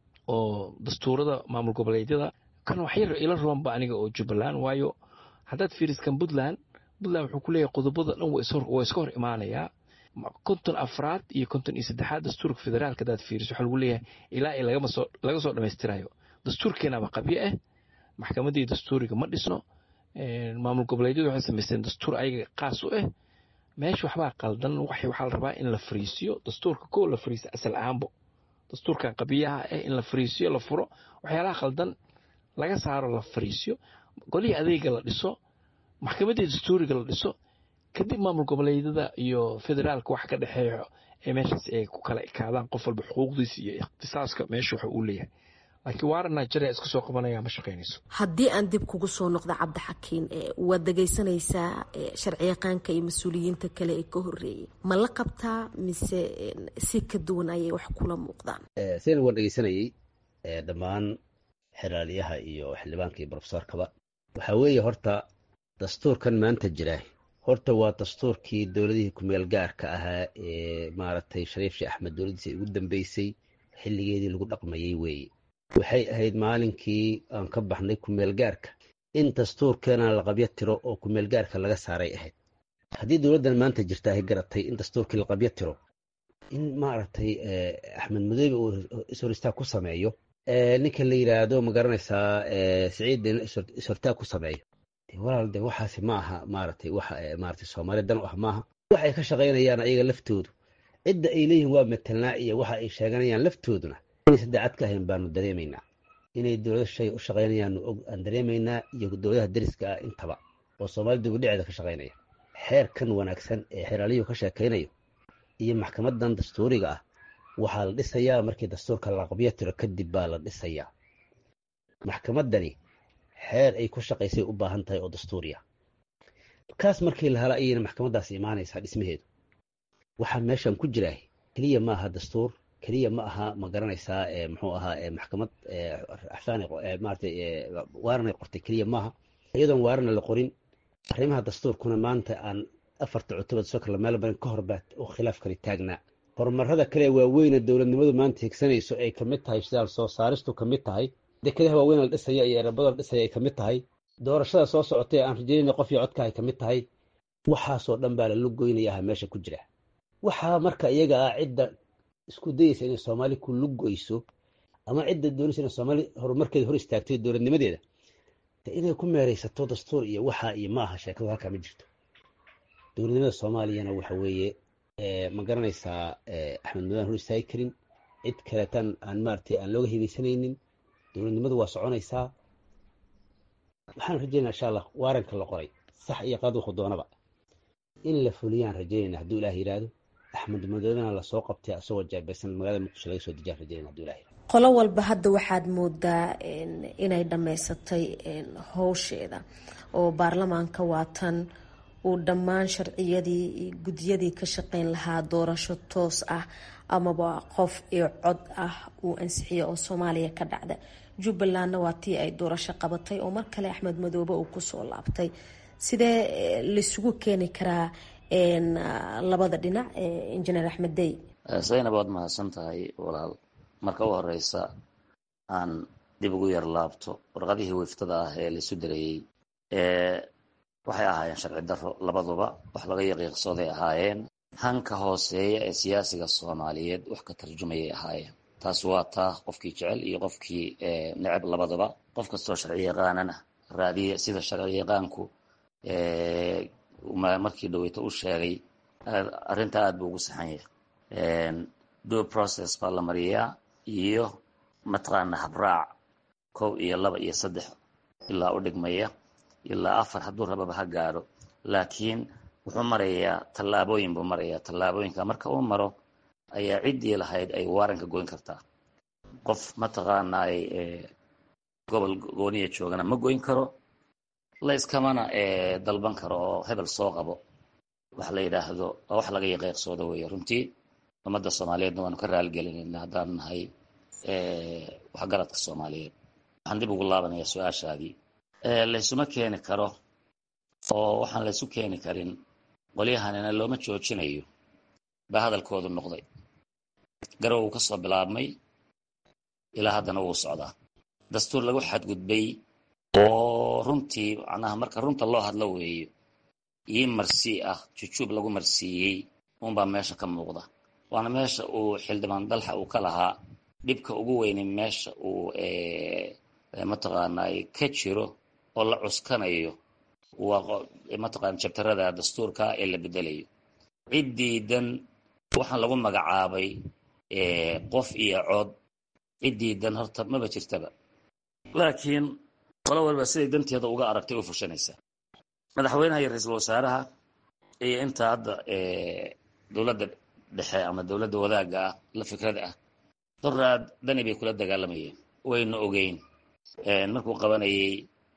oo dastuurada maamul goboleedyada kan waxyar ila roonba aniga oo jubbaland waayo haddaad fiiriskan puntland puntland wuxuu ku leeyahay qodobada dhan waa iska hor imaanayaa konton afraad iyo konton iyo saddexaad dastuurka federaalka haddaad fiiriso waxaa lagu leeyahay ilaa i laga soo dhammaystirayo dastuurkeenaba qabyo ah maxkamaddii dastuuriga ma dhisno maamul goboleedyadu waxay samaysteen dastuur ayaga qaas u ah meesha waxbaa qaldan waxaa la rabaa in la fariisiyo dastuurka koo la fariisiyo asal ahaanbo dastuurkan qabiyaha ah in la fariisiyo la furo waxyaalaha qaldan laga saaro la fariisiyo golihii adeega la dhiso maxkamaddii dastuuriga la dhiso kadib maamul goboleedyada iyo federaalka wax ka dhexeeyo ee meeshaas ay ku kala ekaadaan qof walba xuquuqdiisa iyo ikhtisaaska meesha waxa uu leeyahay laakiin waaran nigeria iska soo qabanaya ma shaqaynayso haddii aan dib kugu soo noqdo cabdixakiin waad dhegaysanaysaa sharciyaqaanka iyo mas-uuliyiinta kale ee ka horeeyay ma la qabtaa mise si ka duwan ayay wax kula muuqdaan sidaan waan dhegeysanayey dhammaan xeraaliyaha iyo xildhibaanka iyo brofesorkaba waxaa weeye horta dastuurkan maanta jira horta waa dastuurkii dowladihii kumeel gaarka ahaa ee maaragtay shariif sheekh axmed dowladdiisa ugu dambeysay xilligeedii lagu dhaqmayey weeye waxay ahayd maalinkii aan ka baxnay kumeel gaarka in dastuurkeena la qabyo tiro oo kumeel gaarka laga saaray ahayd haddii dowladdan maanta jirta ay garatay in dastuurkii la qabyo tiro in maaragtay axmed madoobe uu ishoristaag ku sameeyo ninka la yidhaahdo ma garanaysaa siciid ishortaag ku sameeyo walaal de waxaasi ma aha maaragtay waxa maaragtay soomaaliya dan u ah maaha waxay ka shaqaynayaan ayaga laftoodu cidda ay leeyihiin waa matelnaa iyo waxa ay sheeganayaan laftooduna inaysan daacad ka ahayn baanu dareemaynaa inay dowlado shay u shaqaynayaan aan dareemaynaa iyo dowladaha deriska ah intaba oo soomaalida dugudhaceeda ka shaqaynaya xeerkan wanaagsan ee xeeraaliyuhu ka sheekaynayo iyo maxkamadan dastuuriga ah waxaa la dhisayaa markii dastuurka la qabyo tiro kadib baa la dhisayaa maxkamadani xeer ay ku shaqaysay u baahan tahay oo dastuuriya kaas markii la hela ayayna maxkamadaas imaanaysaa dhismaheedu waxaa meeshan ku jiraa keliya ma aha dastuur keliya ma aha ma garanaysaa muxuu ahaa maxkamad axsaan maaratay waaranay qortay keliya maaha iyadoon waarana la qorin arrimaha dastuurkuna maanta aan afarta cutubad soo kala meel barin ka hor baa u khilaafkani taagnaa horumarada kale waaweyne dowladnimadu maanta higsanayso ay kamid tahay shidaal soo saaristu kamid tahay dekadaha waaweyn la dhisaya iyo erabada la dhisaya ay kamid tahay doorashada soo socotay aan rajeynayna qof iyo codka ay kamid tahay waxaasoo dhan baa lala goynayaa meesha ku jira waxaa marka iyaga ah cidda isku dayeysa inay soomaali ku lugoyso ama cidda doonaysa inay soomaali horumarkeeda hor istaagto dowladnimadeeda inay ku meeraysato dastuur iyo waxaa iyo ma aha sheekadu halkaa ma jirto dowladnimada soomaaliyana waxa weeye ma garanaysaa axmed mudaan hor istaagi karin cid kaleetan aan maaragtay aan looga hibeysanaynin dowladnimadu waa soconaysaa waxaan rajeynaa insha allah waaranka la qoray sax iyo qaad wuxuu doonaba in la fuliyaan rajeynayna hadduu ilaah yidhaahdo axmed madoobena lasoo qabtay asagoo jaabaysan magaalada muqdisho laga soo dejiyaan rajeynayna hadduu ilah yidhahdo qolo walba hadda waxaad moodaa inay dhammaysatay howsheeda oo baarlamaanka waatan uu dhammaan sharciyadii gudyadii ka shaqeyn lahaa doorasho toos ah amaba qof iyo cod ah uu ansixiyo oo soomaaliya ka dhacda jubbalandna waa tii ay doorasho qabatay oo mar kale axmed madoobe uu kusoo laabtay sidee laisugu keeni karaa labada dhinac injineer axmed dey zaynab waad mahadsan tahay walaal marka u horeysa aan dib ugu yar laabto warqadihii wiftada ah ee laisu dareeyey waxay ahaayeen sharci daro labaduba wax laga yaqiiqsooday ahaayeen hanka hooseeya ee siyaasiga soomaaliyeed wax ka tarjumayay ahaayeen taas waa taa qofkii jecel iyo qofkii neceb labadaba qof kastoo sharci yaqaanana raadiya sida sharci yaqaanku markii dhaweyto u sheegay arrinta aad buu ugu saxan yahay due process baa la mariyaa iyo mataqaana habraac kow iyo laba iyo saddex ilaa u dhigmaya ilaa afar hadduu rababa ha gaadho laakiin wuxuu marayaa tallaabooyin buu marayaa tallaabooyinka marka uu maro ayaa ciddii lahayd ay waaranka goyn kartaa qof mataqaanaay gobol gooniya joogana ma goyn karo la iskamana dalban karo oo hebel soo qabo wax la yidhaahdo waa wax laga yaqiiqsoodo weeye runtii ummadda soomaaliyeedna waanu ka raaligelinayna haddaan nahay waxgaradka soomaaliyeed waxaan dib ugu laabanayaa su-aashaadii laysuma keeni karo oo waxaan laysu keeni karin qolyahanina looma joojinayo baa hadalkoodu noqday garow uu ka soo bilaabmay ilaa haddana wuu socdaa dastuur lagu xadgudbay oo runtii macnaha marka runta loo hadlo weeyo ii marsii ah jujuub lagu marsiiyey unbaa meesha ka muuqda waana meesha uu xildhibaan dalxa uu ka lahaa dhibka ugu weyni meesha uu mataqaanay ka jiro oo la cuskanayo waa mataqana jabtarada dastuurka ee la bedelayo ciddiidan waxaan lagu magacaabay qof iyo cod ciddiidan horta maba jirtaba laakiin qolo walba siday danteeda uga aragtay u fushanaysa madaxweynaha iyo ra-iisul wasaaraha iyo inta hadda dowladda dhexe ama dowladda wadaagga ah la fikrada ah doraad dani bay kula dagaalamayeen wayna ogeyn markuu qabanayay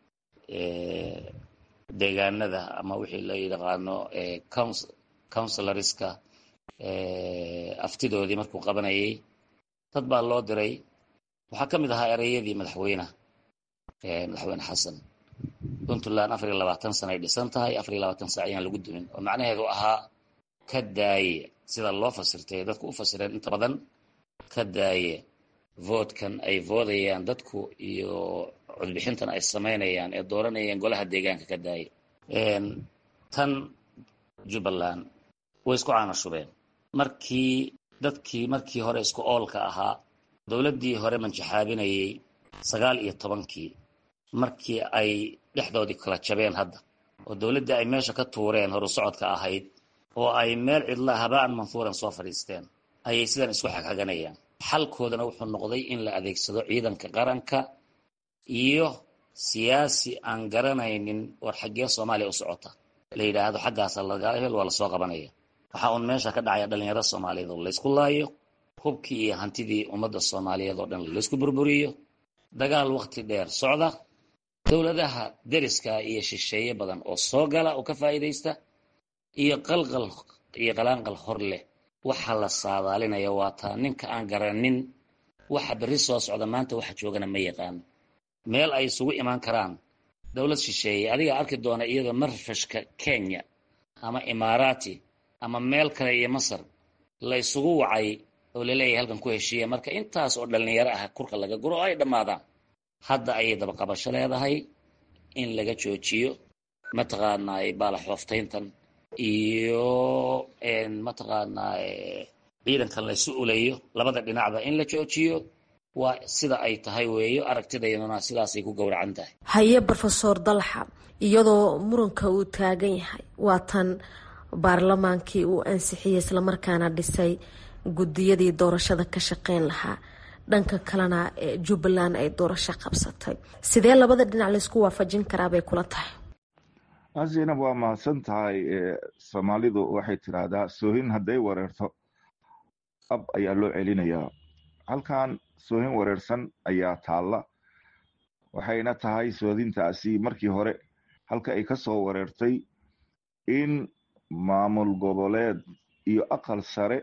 deegaanada ama wixii la yaqaano counselorska aftidoodii markuu qabanayay dad baa loo diray waxaa ka mid ahaa ereyadii madaxweyneha madaxweyne xasan puntland afar iyo labaatan sana ay dhisan tahay afar iyo labaatan saac ayaan lagu dumin oo macnaheedu ahaa ka daaye sida loo fasirtay dadku u fasireen inta badan ka daaye voodkan ay voodayaan dadku iyo codbixintan ay samaynayaan ee dooranayaan golaha deegaanka ka daaye tan jubbaland way isku caanashubeen markii dadkii markii hore isku oolka ahaa dowladdii hore manjaxaabinayay sagaal iyo tobankii markii ay dhexdoodii kala jabeen hadda oo dowladdii ay meesha ka tuureen horu socodka ahayd oo ay meel cidla habaan manfuuran soo fadhiisteen ayay sidan isku xagxaganayaan xalkoodana wuxuu noqday in la adeegsado ciidanka qaranka iyo siyaasi aan garanaynin war xaggee soomaaliya u socota la yidhaahdo xaggaasa laga hebel waa lasoo qabanaya waxaa uun meesha ka dhacaya dhalinyarada soomaaliyeed oo laysku laayo hubkii iyo hantidii ummadda soomaaliyeed oo dhan laysku burburiyo dagaal wakti dheer socda dowladaha deriska iyo shisheeye badan oo soo gala oo ka faa'iidaysta iyo qalqal iyo qalaanqal hor leh waxa la saadaalinaya waa taa ninka aan garanin waxa berri soo socda maanta waxa joogana ma yaqaano meel ay isugu imaan karaan dowlad shisheeye adigaa arki doona iyadoo marfashka kenya ama imaaraati ama meel kale iyo masar la isugu wacay oo laleeyahay halkan ku heshiiya marka intaas oo dhalinyaro ah kurka laga guro oo ay dhammaadaan hadda ayay dabaqabasho leedahay in laga joojiyo mataqaanaa baalaxooftayntan iyo mataqaanaa ciidankan laysu ulayo labada dhinacba in la joojiyo waa sida ay tahay weeyo aragtidayduna sidaasay ku gowracan tahay haye rofesor dalxa iyadoo muranka uu taagan yahay waa tan baarlamaankii uu ansixiyey islamarkaana dhisay gudiyadii doorashada ka shaqeyn lahaa dhanka kalena jubbaland ay doorasho qabsatay sidee labada dhinac laysku waafajin karaa bay kula tahay zaynab waa mahadsan tahay soomaalidu waxay tidhaahdaa soohin hadday wareerto ab ayaa loo celinayaa halkan soohin wareersan ayaa taalla waxayna tahay soodintaasi markii hore halka ay ka soo wareertay in maamul goboleed iyo aqal sare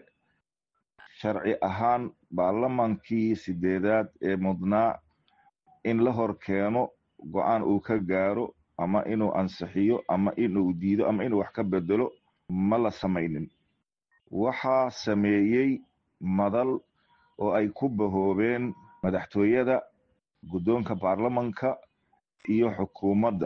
sharci ahaan baarlamaankii sideedaad ee mudnaa in la hor keeno go-aan uu ka gaaro ama inuu ansixiyo ama inuu diido ama inuu wax ka bedelo ma la samaynin waxaa sameeyey madal oo ay ku bahoobeen madaxtooyada guddoonka baarlamanka iyo xukuumadda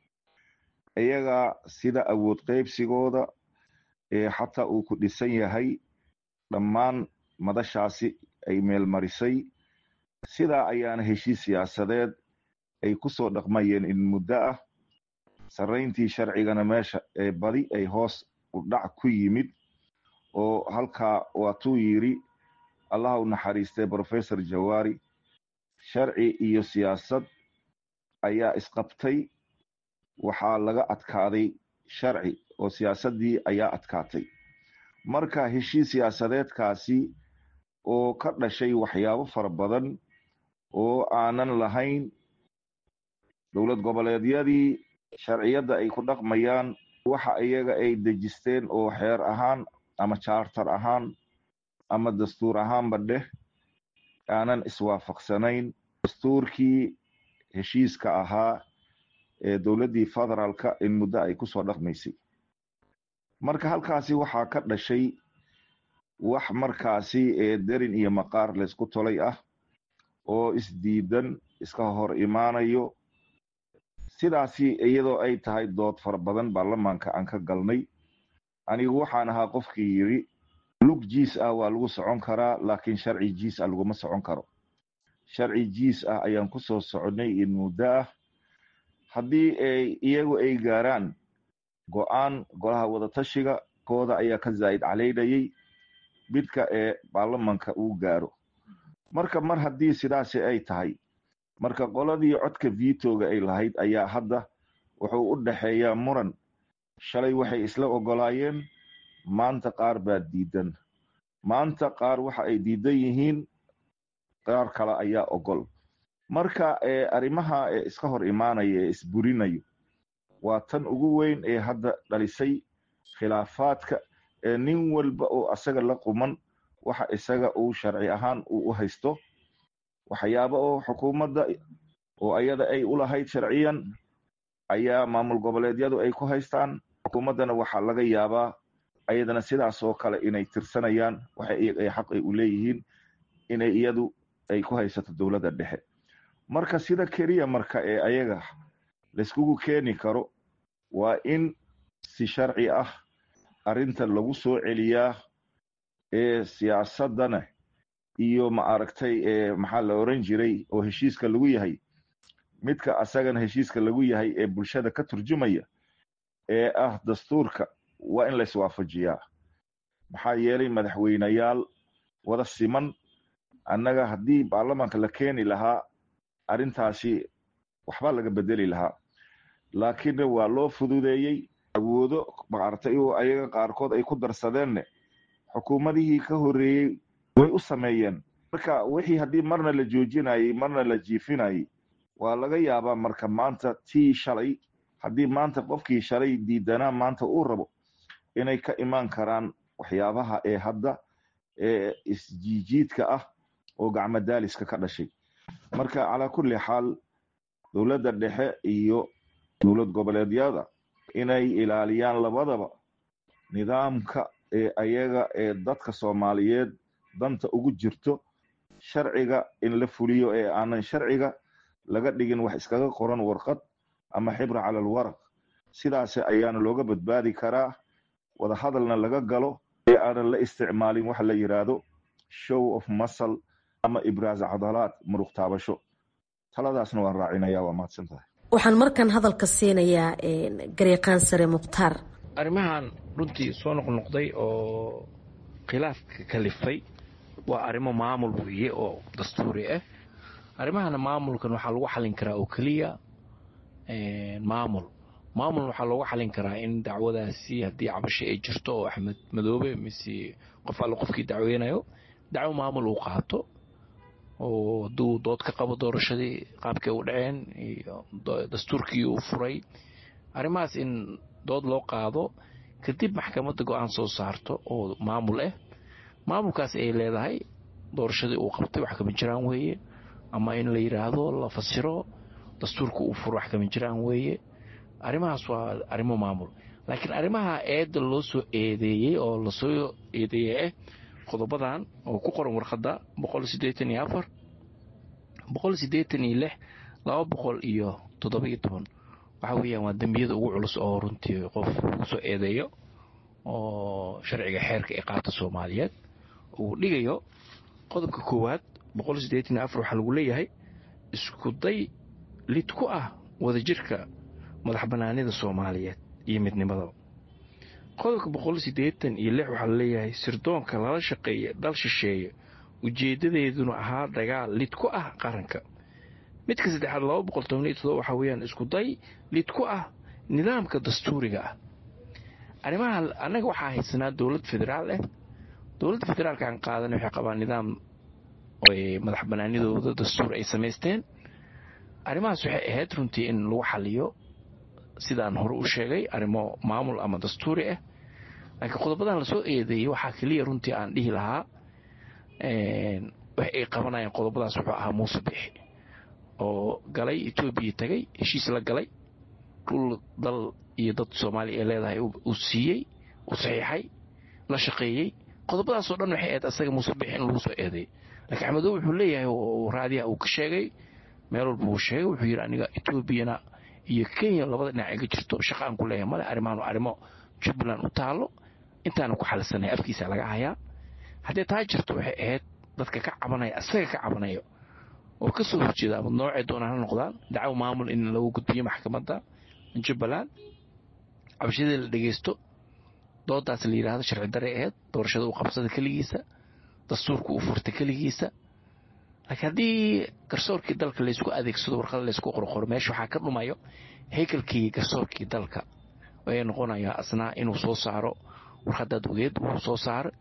iyaga sida awood qaybsigooda ee xataa uu ku dhisan yahay dhammaan madashaasi ay meelmarisay sidaa ayaana heshiis siyaasadeed ay ku soo dhaqmayeen in muddo ah sarrayntii sharcigana meesha ee badi ay hoos u dhac ku yimid oo halkaa waatuu yidhi allah u naxariistay professor jawaari sharci iyo siyaasad ayaa isqabtay waxaa laga adkaaday sharci oo siyaasaddii ayaa adkaatay marka heshiis siyaasadeedkaasi oo ka dhashay waxyaabo fara badan oo aanan lahayn dowlad goboleedyadii sharciyadda ay ku dhaqmayaan waxa iyaga ay dejisteen oo xeer ahaan ama charter ahaan ama dastuur ahaanba dheh aanan iswaafaqsanayn dastuurkii heshiiska ahaa ee dowladdii federaalka in muddo ay kusoo dhaqmaysay marka halkaasi waxaa ka dhashay wax markaasi ee derin iyo maqaar laysku tolay ah oo isdiidan iska hor imaanayo sidaasi iyadoo ay tahay dood fara badan baarlamaanka aan ka galnay anigu waxaan ahaa qofkii yidhi lug jiis ah waa lagu socon karaa laakiin sharci jiis ah laguma socon karo sharci jiis ah ayaan ku soo soconay in muddo ah haddii ay iyagu ay gaaraan go-aan golaha wadatashiga kooda ayaa ka zaa'id calaynayay midka ee baarlamanka uu gaaro marka mar haddii sidaasi ay tahay marka qoladii codka vitoga ay lahayd ayaa hadda wuxuu u dhexeeyaa muran shalay waxay isla ogolaayeen maanta qaar baa diidan maanta qaar waxa ay diidan yihiin qaar kale ayaa ogol marka arrimaha iska hor imaanaya ee isburinayo waa tan ugu weyn ee hadda dhalisay khilaafaadka ee nin walba oo asaga la quman waxa isaga uu sharci ahaan uu u haysto waxyaaba oo xukuumadda oo ayada ay u lahayd sharciyan ayaa maamul goboleedyadu ay ku haystaan xukuumaddana waxaa laga yaabaa ayadana sidaas oo kale inay tirsanayaan waxa ay xaq ay u leeyihiin inay iyadu ay ku haysato dowladda dhexe marka sida keliya marka ee ayaga layskugu keeni karo waa in si sharci ah arrinta lagu soo celiyaa ee siyaasaddana iyo ma aragtay ee maxaa la oran jiray oo heshiiska lagu yahay midka asagana heshiiska lagu yahay ee bulshada ka turjumaya ee ah dastuurka waa in layswaafajiyaa maxaa yeelay madaxweyneyaal wada siman annaga haddii baarlamaanka la keeni lahaa arrintaasi waxbaa laga bedeli lahaa laakiinne waa loo fududeeyey awoodo maaragtay oo ayaga qaarkood ay ku darsadeenne xukuumadihii ka horreeyey way u sameeyeen marka wixii haddii marna la joojinayey marna la jiifinayey waa laga yaabaa marka maanta tii shalay haddii maanta qofkii shalay diidanaa maanta uu rabo inay ka imaan karaan waxyaabaha ee hadda ee isjiijiidka ah oo gacmo daaliska ka dhashay marka calaa kulli xaal dowladda dhexe iyo dowlad goboleedyada inay ilaaliyaan labadaba nidaamka ee ayaga ee dadka soomaaliyeed danta ugu jirto sharciga in la fuliyo ee aanan sharciga laga dhigin wax iskaga qoran warqad ama xibra cala alwaraq sidaas ayaana looga badbaadi karaa wada hadalna laga galo ee aanan la isticmaalin waxa la yidhaahdo show of muscle ama ibraas cadalaad muruq taabasho taladaasna waan raacinaya waa mahadsan tahay waxaan markan hadalka siinayaa garyaqaan sare mukhtaar arrimahan runtii soo noqnoqday oo khilaafka kalifay waa arrimo maamul weeye oo dastuuri ah arrimahana maamulkan waxaa lagu xalin karaa oo keliya maamul maamulna waxaa loogu xalin karaa in dacwadaasi haddii cabasho ay jirto oo axmed madoobe mise qof alle qofkii dacweynayo dacwo maamul uu qaato oo hadduu dood ka qabo doorashadii qaabkay u dhaceen iyo dastuurkii uu furay arrimahaas in dood loo qaado kadib maxkamadda go-aan soo saarto oo maamul ah maamulkaas ay leedahay doorashadii uu qabtay wax kama jiraan weeye ama in la yidhaahdo la fasiro dastuurka uu furo wax kama jiraan weeye arrimahaas waa arrimo maamul laakiin arrimaha eedda loo soo eedeeyey oo lasoo eedeeyey ah qodobadan oo ku qoran warqadda boqol sideetan iyo afar boqol sideetan iyo lix laba boqol iyo toddoba iyo toban waxa weeyaan waa dembiyada ugu culus oo runtii qof lagu soo eedeeyo oo sharciga xeerka ee qaabta soomaaliyeed uu dhigayo qodobka koowaad boqol sideetan iyo afar waxaa lagu leeyahay isku day lid ku ah wadajirka madax banaanida soomaaliyeed iyo midnimadaba qodobka boqol sideetan iyo lix waxaa laleeyahay sirdoonka lala shaqeeya dal shisheeye ujeedadeeduna ahaa dagaal lid ku ah qaranka midka saddexaad laba boqol toban iyo todoba waxaa weeyaan isku day lid ku ah nidaamka dastuuriga ah arrimaha annaga waxaa haysanaa dowlad federaal ah dowladda federaalka aan qaadan waxay qabaan nidaam madax banaanidooda dastuur ay samaysteen arrimahaas waxay ahayd runtii in lagu xaliyo sidaan hore u sheegay arrimo maamul ama dastuuri ah laakiin qodobadan lasoo eedeeyey waxaa keliya runtii aan dhihi lahaa wax ay qabanayaan qodobadaas wuxuu ahaa muuse bixi oo galay etoobiya tagay heshiis la galay dhul dal iyo dad soomaaliya ay leedahay uu siiyey uu saxiixay la shaqeeyey qodobadaasoo dhan waxay ahayd asaga muuse bixi in lagu soo eedeeyey laakiin axmedow wuxuu leeyahay raadiyaha uu ka sheegay meel walba uu sheegay wuxuu yidhi aniga etoobiyana iyo kenya labada dhinac iga jirto shaqa aan ku leeyahay male arrimahan arrimo jubbaland u taalo intaana ku xalisanay afkiisa laga hayaa haddii taa jirto waxay ahayd dadka ka cabanaya asaga ka cabanayo oo ka soo horjeeda ama noocay doonaan ha noqdaan dacwo maamul in lagu gudbiyo maxkamadda jubbaland cabashadii la dhegeysto doodaas la yidhaahdo sharci daray ahayd doorashada uu qabsada keligiisa dastuurka uu furtay keligiisa laakiin haddii garsoorkii dalka laysku adeegsado warqada laysku qorqoro meesha waxaa ka dhumayo haykalkii garsoorkii dalka ayay noqonayaa asnaa inuu soo saaro warqadaad ogeed uu soo saaro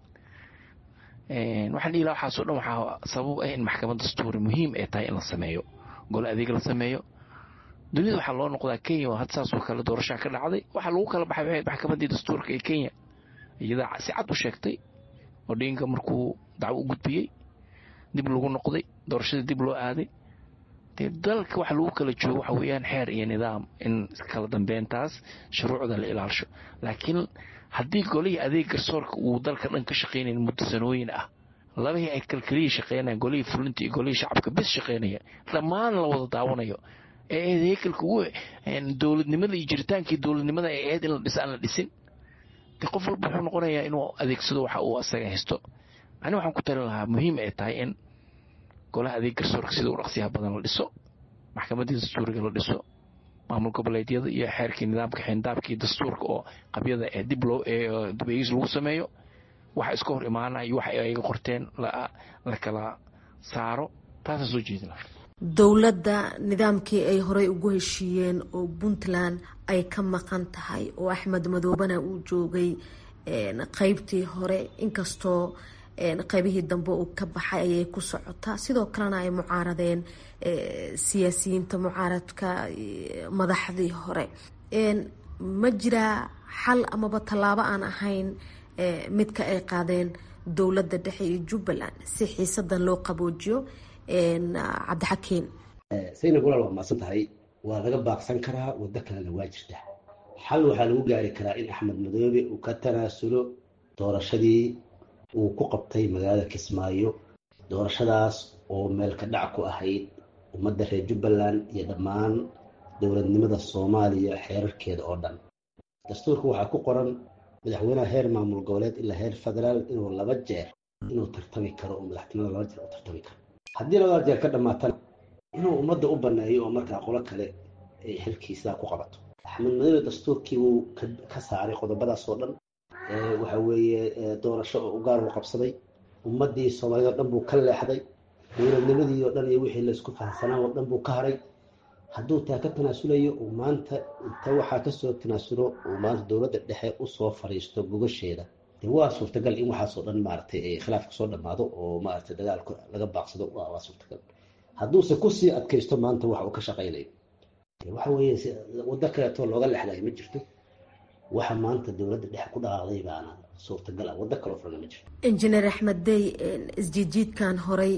waxaan dhihi laha waxaasoo dhan waxaa sabab ah in maxkamad dastuuri muhiim ay tahay in la sameeyo gole adeeg la sameeyo dunida waxaa loo noqdaa kenya oo had saasoo kale doorashaa ka dhacday waxaa lagu kala baxay waxay maxkamaddii dastuurka ee kenya iyadaa si cad u sheegtay odinga markuu dacwo u gudbiyey dib lagu noqday doorashadii dib loo aaday dee dalka waxa lagu kala joogo waxa weeyaan xeer iyo nidaam in kala dambeyntaas shuruucda la ilaalisho laakiin haddii golihii adeeg garsoorka uu dalka dhan ka shaqaynayn muddo sanooyin ah labahii ay kalkeliyii shaqeynayaan golihii fulinta iyo golihii shacabka bis shaqeynaya dhammaan la wada daawanayo ee heekalka ugu dowladnimada iyo jiritaankii dowladnimada ee ahayd in la dhisa aan la dhisin de qof walba wuxuu noqonayaa inuu adeegsado waxa uu asaga haysto ani waxaan ku talin lahaa muhiim ay tahay in golaha adeeg garsoorka sida u dhaqsiyaha badan la dhiso maxkamaddii dastuuriga la dhiso maamul goboleedyada iyo xeerkii nidaamka xindaabkii dastuurka oo qabyada ee dib loo dib eegis lagu sameeyo waxa iska hor imaanaya iyo waxa ayaga qorteen la kala saaro taasaan soo jeedin lahaa dowladda nidaamkii ay horey ugu heshiiyeen oo puntland ay ka maqan tahay oo axmed madoobena uu joogay qeybtii hore inkastoo qeybihii dambe uu ka baxay ayay ku socotaa sidoo kalena ay mucaaradeen siyaasiyiinta mucaaradka madaxdii hore ma jiraa xal amaba tallaabo aan ahayn midka ay qaadeen dowladda dhexe iyo jubbaland si xiisadan loo qaboojiyo cabdixakiin saynab walaal waa maasan tahay waa laga baaqsan karaa waddo kalena waa jirta xal waxaa lagu gaari karaa in axmed madoobe uu ka tanaasulo doorashadii uu ku qabtay magaalada kismaayo doorashadaas oo meel ka dhac ku ahayd ummadda reer jubbaland iyo dhammaan dowladnimada soomaaliya xeerarkeeda oo dhan dastuurka waxaa ku qoran madaxweynaha heer maamul goboleed ilaa heer federaal inuu laba jeer inuu tartami karo oo madaxtinimada laba jeer u tartami karo haddii labada jeer ka dhammaatana inuu ummadda u baneeyo oo markaa qolo kale ay xilkiisaa ku qabato axmed madoobe dastuurkii wuu ka saaray qodobadaas oo dhan waxa weeye doorasho oo ugaar u qabsaday ummaddii soomaaliyed oo dhan buu ka leexday dowladnimadii oo dhan iyo wixii laysku fahamsanaa oo dhan buu ka haray hadduu taa ka tanaasulayo uu maanta inta waxaa kasoo tanaasulo uu maanta dowladda dhexe usoo fariisto gogasheeda dee waa suurtagal in waxaasoo dhan maaragtay khilaafka soo dhammaado oo maaragtay dagaalka laga baaqsado waa suurtagal hadduuse kusii adkaysto maanta waxa uu ka shaqaynayo waxa weeye waddo kaleetoo looga lexlayo ma jirto waxa maanta dowladda dhexe ku dhaqaaqday baana suurtagal ah waddo kaloo furana ma jirto injineer axmed dey isjiidjiidkan horey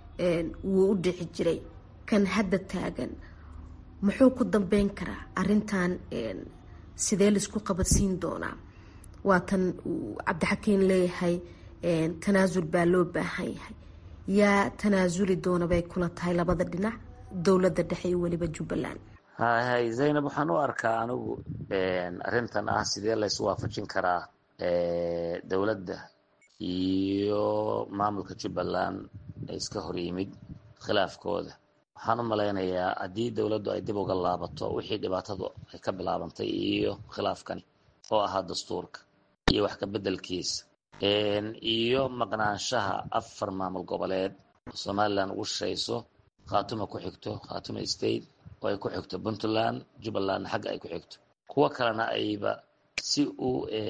wuu u dhici jiray kan hadda taagan muxuu ku dambeyn karaa arintan sidee laisku qabadsiin doonaa waatan uu cabdixakiin leeyahay tanaasul baa loo baahan yahay yaa tanaasuli doona bay kula tahay labada dhinac dowladda dhexe iyo weliba jubbaland hay zaynab waxaan u arkaa anigu arrintan ah sidee laysu waafajin karaa dowladda iyo maamulka jubbaland ee iska hor yimid khilaafkooda waxaan u malaynayaa haddii dowladdu ay dib uga laabato wixii dhibaatadu ay ka bilaabantay iyo khilaafkani oo ahaa dastuurka iyo wax ka beddelkiisa iyo maqnaanshaha afar maamul goboleed oo somalilan ugu shishayso khaatuma ku xigto khaatuma state oo ay ku xigto puntland jubbalandna xagga ay ku xigto kuwo kalena ayba si u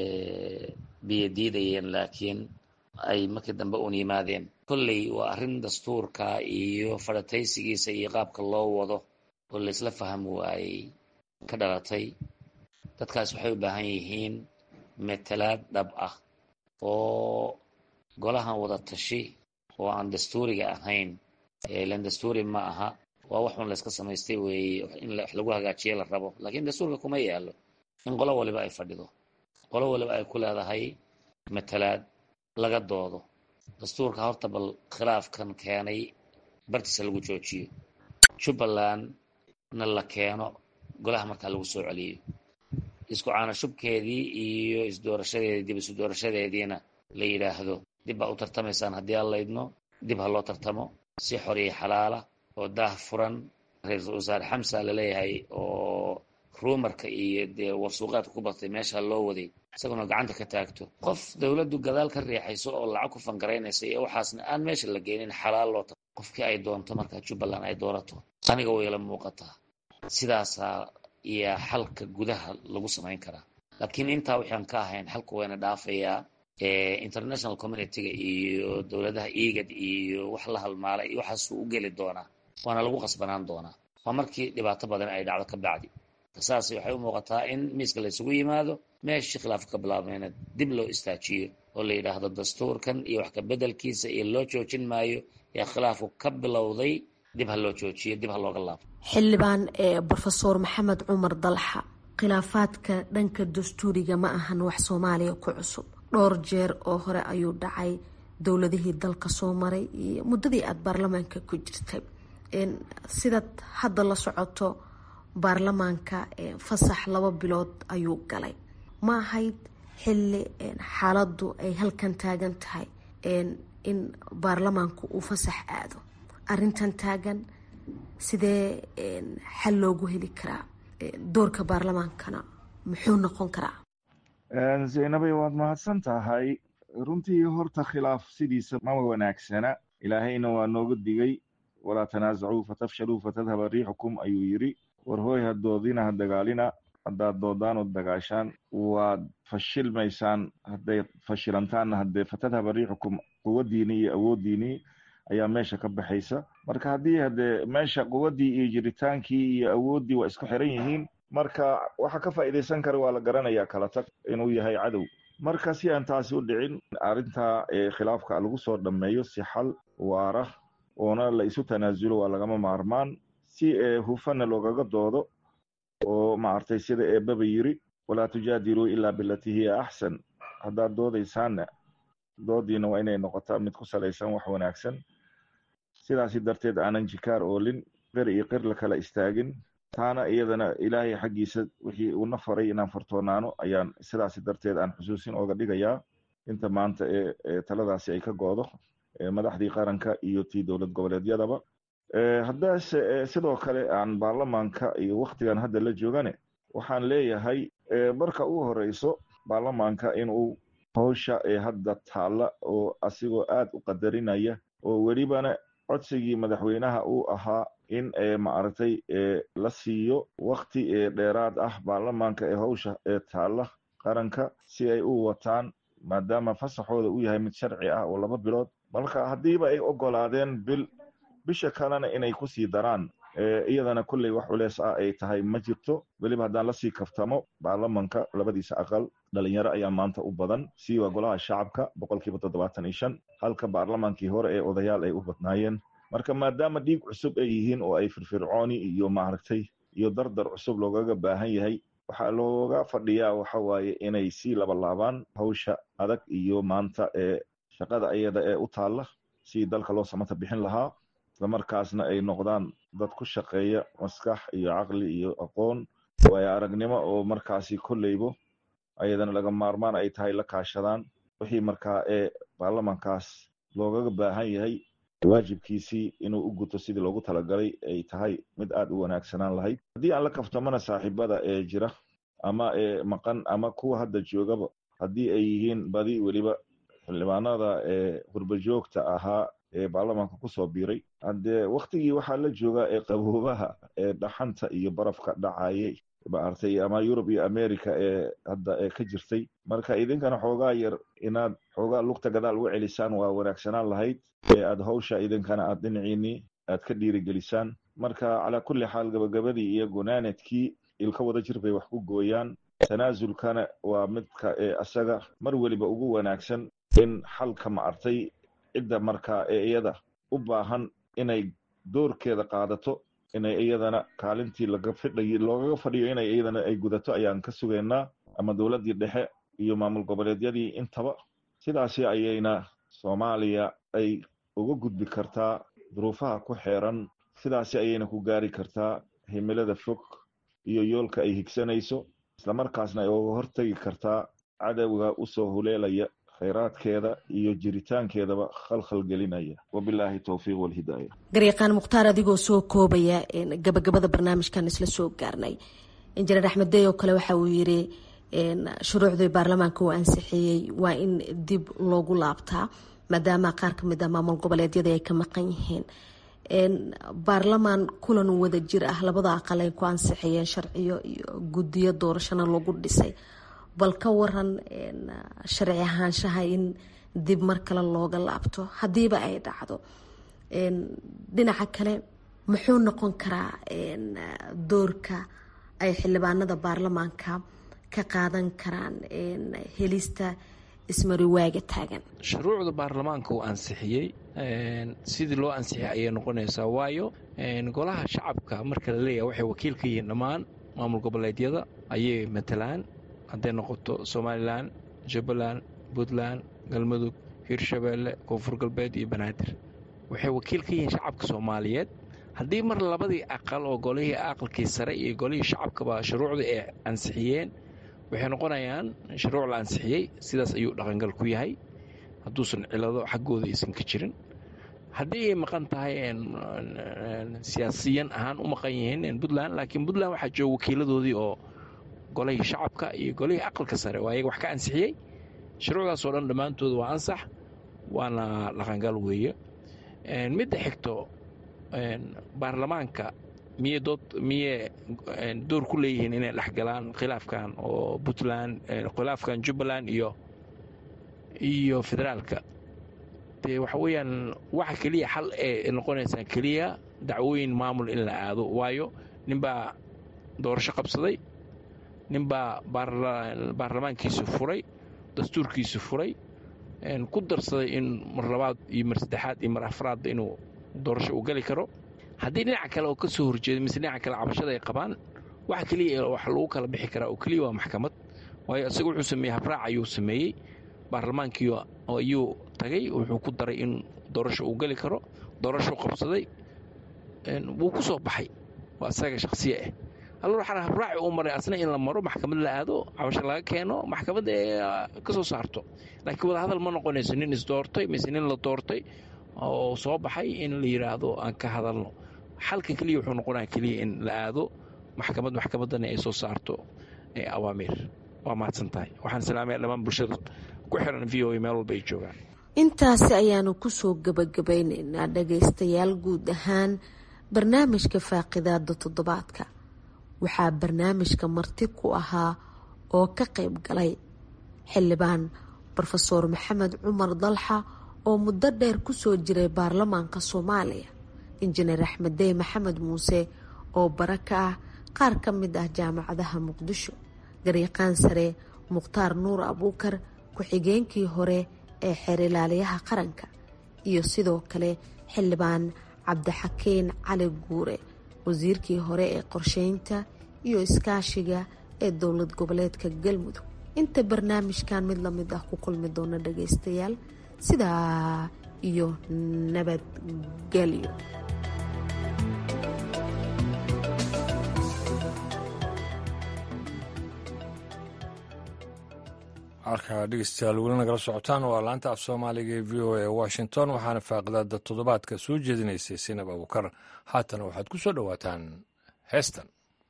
biyo diidayeen laakiin ay markii dambe uun yimaadeen kolley waa arrin dastuurka iyo fadhataysigiisa iyo qaabka loo wado oo laysla fahmi waayey ka dhalatay dadkaas waxay u baahan yihiin metelaad dhab ah oo golahan wada tashi oo aan dastuuriga ahayn ilan dastuuri ma aha waa wax un layska samaystay weeye in wax lagu hagaajiya la rabo laakiin dastuurka kuma yaalo in qolo waliba ay fadhido qolo waliba ay ku leedahay matalaad laga doodo dastuurka horta bal khilaafkan keenay bartiisa lagu joojiyo jubbalandna la keeno golaha markaa lagu soo celiyo isku caanashubkeedii iyo isdoorashadeedii dib isu doorashadeediina la yidhaahdo dib baa u tartamaysaan haddii aan laydno dib ha loo tartamo si xor iyo xalaala oo daah furan ra-iisul wasaare xamsa laleeyahay oo ruumarka iyo dee warsuuqaadka ku batay meesha loo waday isaguna gacanta ka taagto qof dowladdu gadaal ka riixayso oo lacag ku fangaraynaysa iyo waxaasna aan meesha la geenin xalaal loo tago qofkii ay doonto markaa jubbaland ay doorato aniga wayla muuqataa sidaasaa iyo xalka gudaha lagu samayn karaa laakiin intaa waxaan ka ahayn xalku wayna dhaafayaa international communityga iyo dowladaha egad iyo wax la halmaalay iyo waxaasuu u geli doonaa waana lagu qasbanaan doonaa waa markii dhibaato badan ay dhacdo ka bacdi saas waxay u muuqataa in miiska laysugu yimaado meeshii khilaafka ka bilaabmayna dib loo istaajiyo oo la yidhaahdo dastuurkan iyo wax ka beddelkiisa iyo loo joojin maayo ee khilaafku ka bilowday dib ha loo joojiyo dib ha looga laabo xildhibaan brofesor maxamed cumar dalxa khilaafaadka dhanka dastuuriga ma ahan wax soomaaliya ku cusub dhowr jeer oo hore ayuu dhacay dowladihii dalka soo maray iyo muddadii aada baarlamaanka ku jirtay sidaad hadda la socoto baarlamaanka fasax laba bilood ayuu galay ma ahayd xilli xaaladdu ay halkan taagan tahay in baarlamaanku uu fasax aado arintan taagan sidee xal loogu heli karaa doorka baarlamaankana muxuu noqon karaa zaynabay waad mahadsan tahay runtii horta khilaaf sidiisa ma wanaagsana ilaahayna waa nooga digay walaa tanaasacuu fatafshaluu fatadhaba riixukum ayuu yidhi war hooy ha doodina ha dagaalina haddaad doodaan oo dagaashaan waad fashilmaysaan hadday fashilantaanna haddee fatadhaba riixukum quwaddiinii iyo awooddiinii ayaa meesha ka baxaysa marka haddii haddee meesha quwaddii iyo jiritaankii iyo awooddii waa isku xiran yihiin marka waxa ka faa'iidaysan kara waa la garanayaa kala tag inuu yahay cadow marka si aan taasi u dhicin arrintaa khilaafka lagu soo dhammeeyo si xal waara oona la isu tanaasulo waa lagama maarmaan si hufana loogaga doodo oo maaragtay sida eebaba yiri walaa tujaadiluu ilaa bilatii hiya axsan haddaad doodaysaanna doodiina waa inay noqotaa mid ku salaysan wax wanaagsan sidaasi darteed aanan jikaar oolin qir iyo qir la kala istaagin taana iyadana ilaahay xaggiisa wixii uuna faray inaan fartoonaano ayaan sidaasi darteed aan xusuusin ooga dhigayaa inta maanta ee taladaasi ay ka go'do madaxdii qaranka iyo tii dowlad goboleedyadaba haddaase sidoo kale aan baarlamaanka iyo waktigan hadda la joogane waxaan leeyahay marka ugu horeyso baarlamaanka inuu howsha ee hadda taalla oo asigoo aad u qadarinaya oo welibana codsigii madaxweynaha uu ahaa in maaragtay la siiyo wakti dheeraad ah baarlamaanka ee howsha ee taalla qaranka si ay u wataan maadaama fasaxooda uu yahay mid sharci ah oo laba bilood marka haddiiba ay ogolaadeen bil bisha kalena inay kusii daraan iyadana kulley wax culeys ah ay tahay ma jirto weliba haddaan lasii kaftamo baarlamanka labadiisa aqal dhalinyaro ayaa maanta u badan siiwa golaha shacabka boqolkiiba toddobaatan iyo shan halka baarlamaankii hore ee odayaal ay u badnaayeen marka maadaama dhiig cusub ay yihiin oo ay firfircooni iyo maaragtay iyo dardar cusub loogaga baahan yahay waxaa looga fadhiyaa waxa waaye inay sii labalaabaan hawsha adag iyo maanta ee shaqada iyada ee u taalla si dalka loo samata bixin lahaa islamarkaasna ay noqdaan dad ku shaqeeya maskax iyo caqli iyo aqoon waayo aragnimo oo markaasi kolleybo ayadana laga maarmaan ay tahay la kaashadaan wixii markaa ee baarlamankaas loogaga baahan yahay waajibkiisii inuu u guto sidii loogu talagalay ay tahay mid aad u wanaagsanaan lahayd haddii aan la kaftamana saaxiibada ee jira ama ee maqan ama kuwa hadda joogaba haddii ay yihiin badi weliba xildhibaanada ee qurbajoogta ahaa ee baarlamaanka kusoo biiray haddee waktigii waxaa la joogaa ee qaboobaha ee dhaxanta iyo barafka dhacayay maaragtay ama yurub iyo america ee hadda ee ka jirtay marka idinkana xoogaa yar inaad xoogaa lugta gadaal uga celisaan waa wanaagsanaan lahayd ee aad hawsha idinkana aad dhinaciinii aad ka dhiirigelisaan marka calaa kulli xaal gabagabadii iyo gunaanadkii ilka wada jir bay wax ku gooyaan tanaasulkana waa midka ee asaga mar weliba ugu wanaagsan in xalka maartay cidda markaa ee iyada u baahan inay doorkeeda qaadato inay iyadana kaalintii laga fidhay loogaga fadhiyo inay iyadana ay gudato ayaan ka sugaynaa ama dowladdii dhexe iyo maamul goboleedyadii intaba sidaasi ayayna soomaaliya ay uga gudbi kartaa duruufaha ku xeeran sidaasi ayayna ku gaari kartaa himilada fog iyo yoolka ay higsanayso islamarkaasna ay uga hortegi kartaa cadowga usoo huleelaya khayraadkeeda iyo jiritaankeedaba khalkhal gelinaya wabilaahi towfiiq walhidaaya garyaqaan mukhtaar adigoo soo koobaya gabagabada barnaamijkan isla soo gaarnay injineer axmed dey oo kale waxa uu yiri shuruucdii baarlamaanka uu ansixiyey waa in dib loogu laabtaa maadaama qaar ka mid ah maamul goboleedyada ay ka maqan yihiin baarlamaan kulan wada jir ah labada aqal ay ku ansixiyeen sharciyo iyo guddiyo doorashana lagu dhisay bal ka waran sharci ahaanshaha in dib mar kale looga laabto haddiiba ay dhacdo dhinaca kale muxuu noqon karaa doorka ay xildhibaanada baarlamaanka ka qaadan karaan helista ismariwaaga taagan shuruucda baarlamaanka uu ansixiyey sidii loo ansixiyay ayay noqonaysaa waayo golaha shacabka marka la leeyahay waxay wakiil ka yihiin dhammaan maamul goboleedyada ayay matalaan hadday noqoto somalilan jubbaland puntland galmudug hirshabeelle koonfur galbeed iyo banaadir waxay wakiil ka yihiin shacabka soomaaliyeed haddii mar labadii aqal oo golihii aqalkii sare iyo golihii shacabkaba shuruucda ay ansixiyeen waxay noqonayaan shuruuc la ansixiyey sidaas ayuu dhaqangal ku yahay hadduusan cilado xaggooda aysan ka jirin haddii ay maqan tahay siyaasiyan ahaan u maqan yihiin puntland laakiin puntland waxaa jooga wakiiladoodii oo golihii shacabka iyo golihii aqalka sare oo ayaga wax ka ansixiyey shuruucdaasoo dhan dhammaantooda waa ansax waana dhaqangal weeye midda xigto baarlamaanka miyey dood miyey door ku leeyihiin inay dhexgalaan khilaafkan oo puntland khilaafkan jubbaland iyo iyo federaalka dee waxa weeyaan waxa keliya xal ee noqonaysaa keliya dacwooyin maamul in la aado waayo ninbaa doorasho qabsaday ninbaa baarlamaankiisu furay dastuurkiisu furay ku darsaday in mar labaad iyo mar saddexaad iyo mar afraadba inuu doorasho uu gali karo haddii dhinaca kale oo ka soo horjeeda mise dhinaca kale cabashada ay qabaan waxa keliya wax lagu kala bixi karaa oo keliya waa maxkamad waayo isaga wuxuu sameeyey habraac ayuu sameeyey baarlamaankii ayuu tagay wuxuu ku daray in doorasho uu geli karo doorashou qabsaday wuu ku soo baxay waa isaga shakhsiye ah allo waxaa habraaci uu maray asna in la maro maxkamad la aado cabasho laga keeno maxkamad ee ka soo saarto laakiin wadahadal ma noqonayso nin isdoortay mise nin la doortay oo soo baxay in la yidhaahdo aan ka hadalno xalka keliya wuxuu noqonaya keliya in la aado maxkamad maxkamaddana ay soo saarto awaamiir waa mahadsan tahay waxaan salaamaya dhammaan bulshada ku xiran v o a meel walba ay joogaan intaasi ayaanu kusoo gabagabeyneynaa dhagaystayaal guud ahaan barnaamijka faaqidaada toddobaadka waxaa barnaamijka marti ku ahaa oo ka qayb galay xildhibaan rofeor maxamed cumar dalxa oo muddo dheer kusoo jiray baarlamaanka soomaaliya injineer axmeddey maxamed muuse oo bara ka ah qaar ka mid ah jaamacadaha muqdisho garyaqaan sare mukhtaar nuur abuukar ku-xigeenkii hore ee xeerilaaliyaha qaranka iyo sidoo kale xildhibaan cabdixakiin cali guure wasiirkii hore ee qorsheynta iyo iskaashiga ee dowlad goboleedka galmudug inta barnaamijkan mid lamid ah ku kulmi doona dhagaystayaal sidaa iyo nabadgelyo halkaa dhegeystayaal weli nagala socotaan waa laanta af soomaaliga ee v o a washington waxaana faaqidaada toddobaadka soo jeedinaysay sinab abukar haatana waxaad ku soo dhowaataan heestan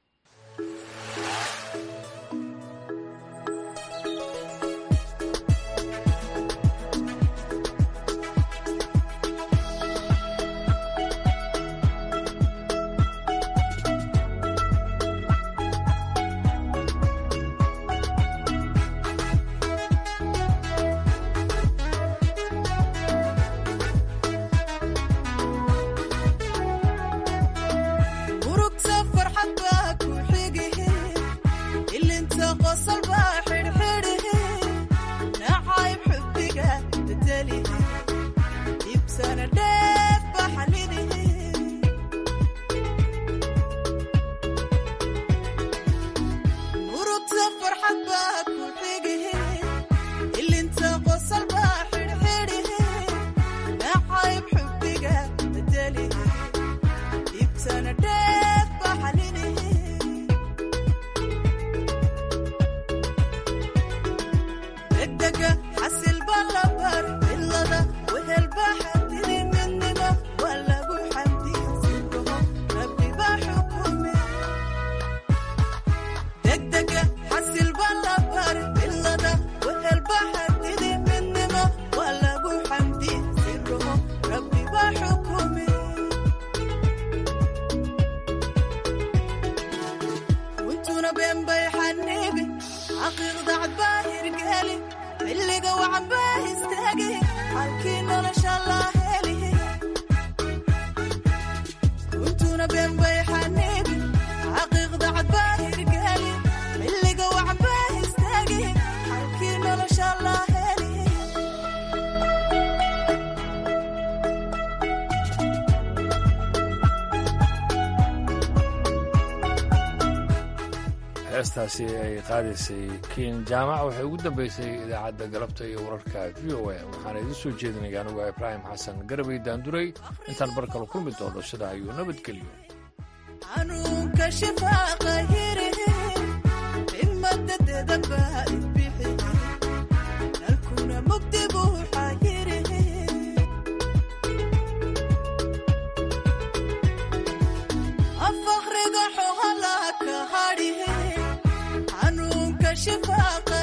heestaasi ay qaadaysay kiin jaamac waxay ugu dambeysay idaacadda galabta iyo wararka v o a waxaana idiin soo jeedinaya anugu ibraahim xasan garabay daanduray intaan bar kale kulmi doono sidaa ayuu nabadgelyo شفاقة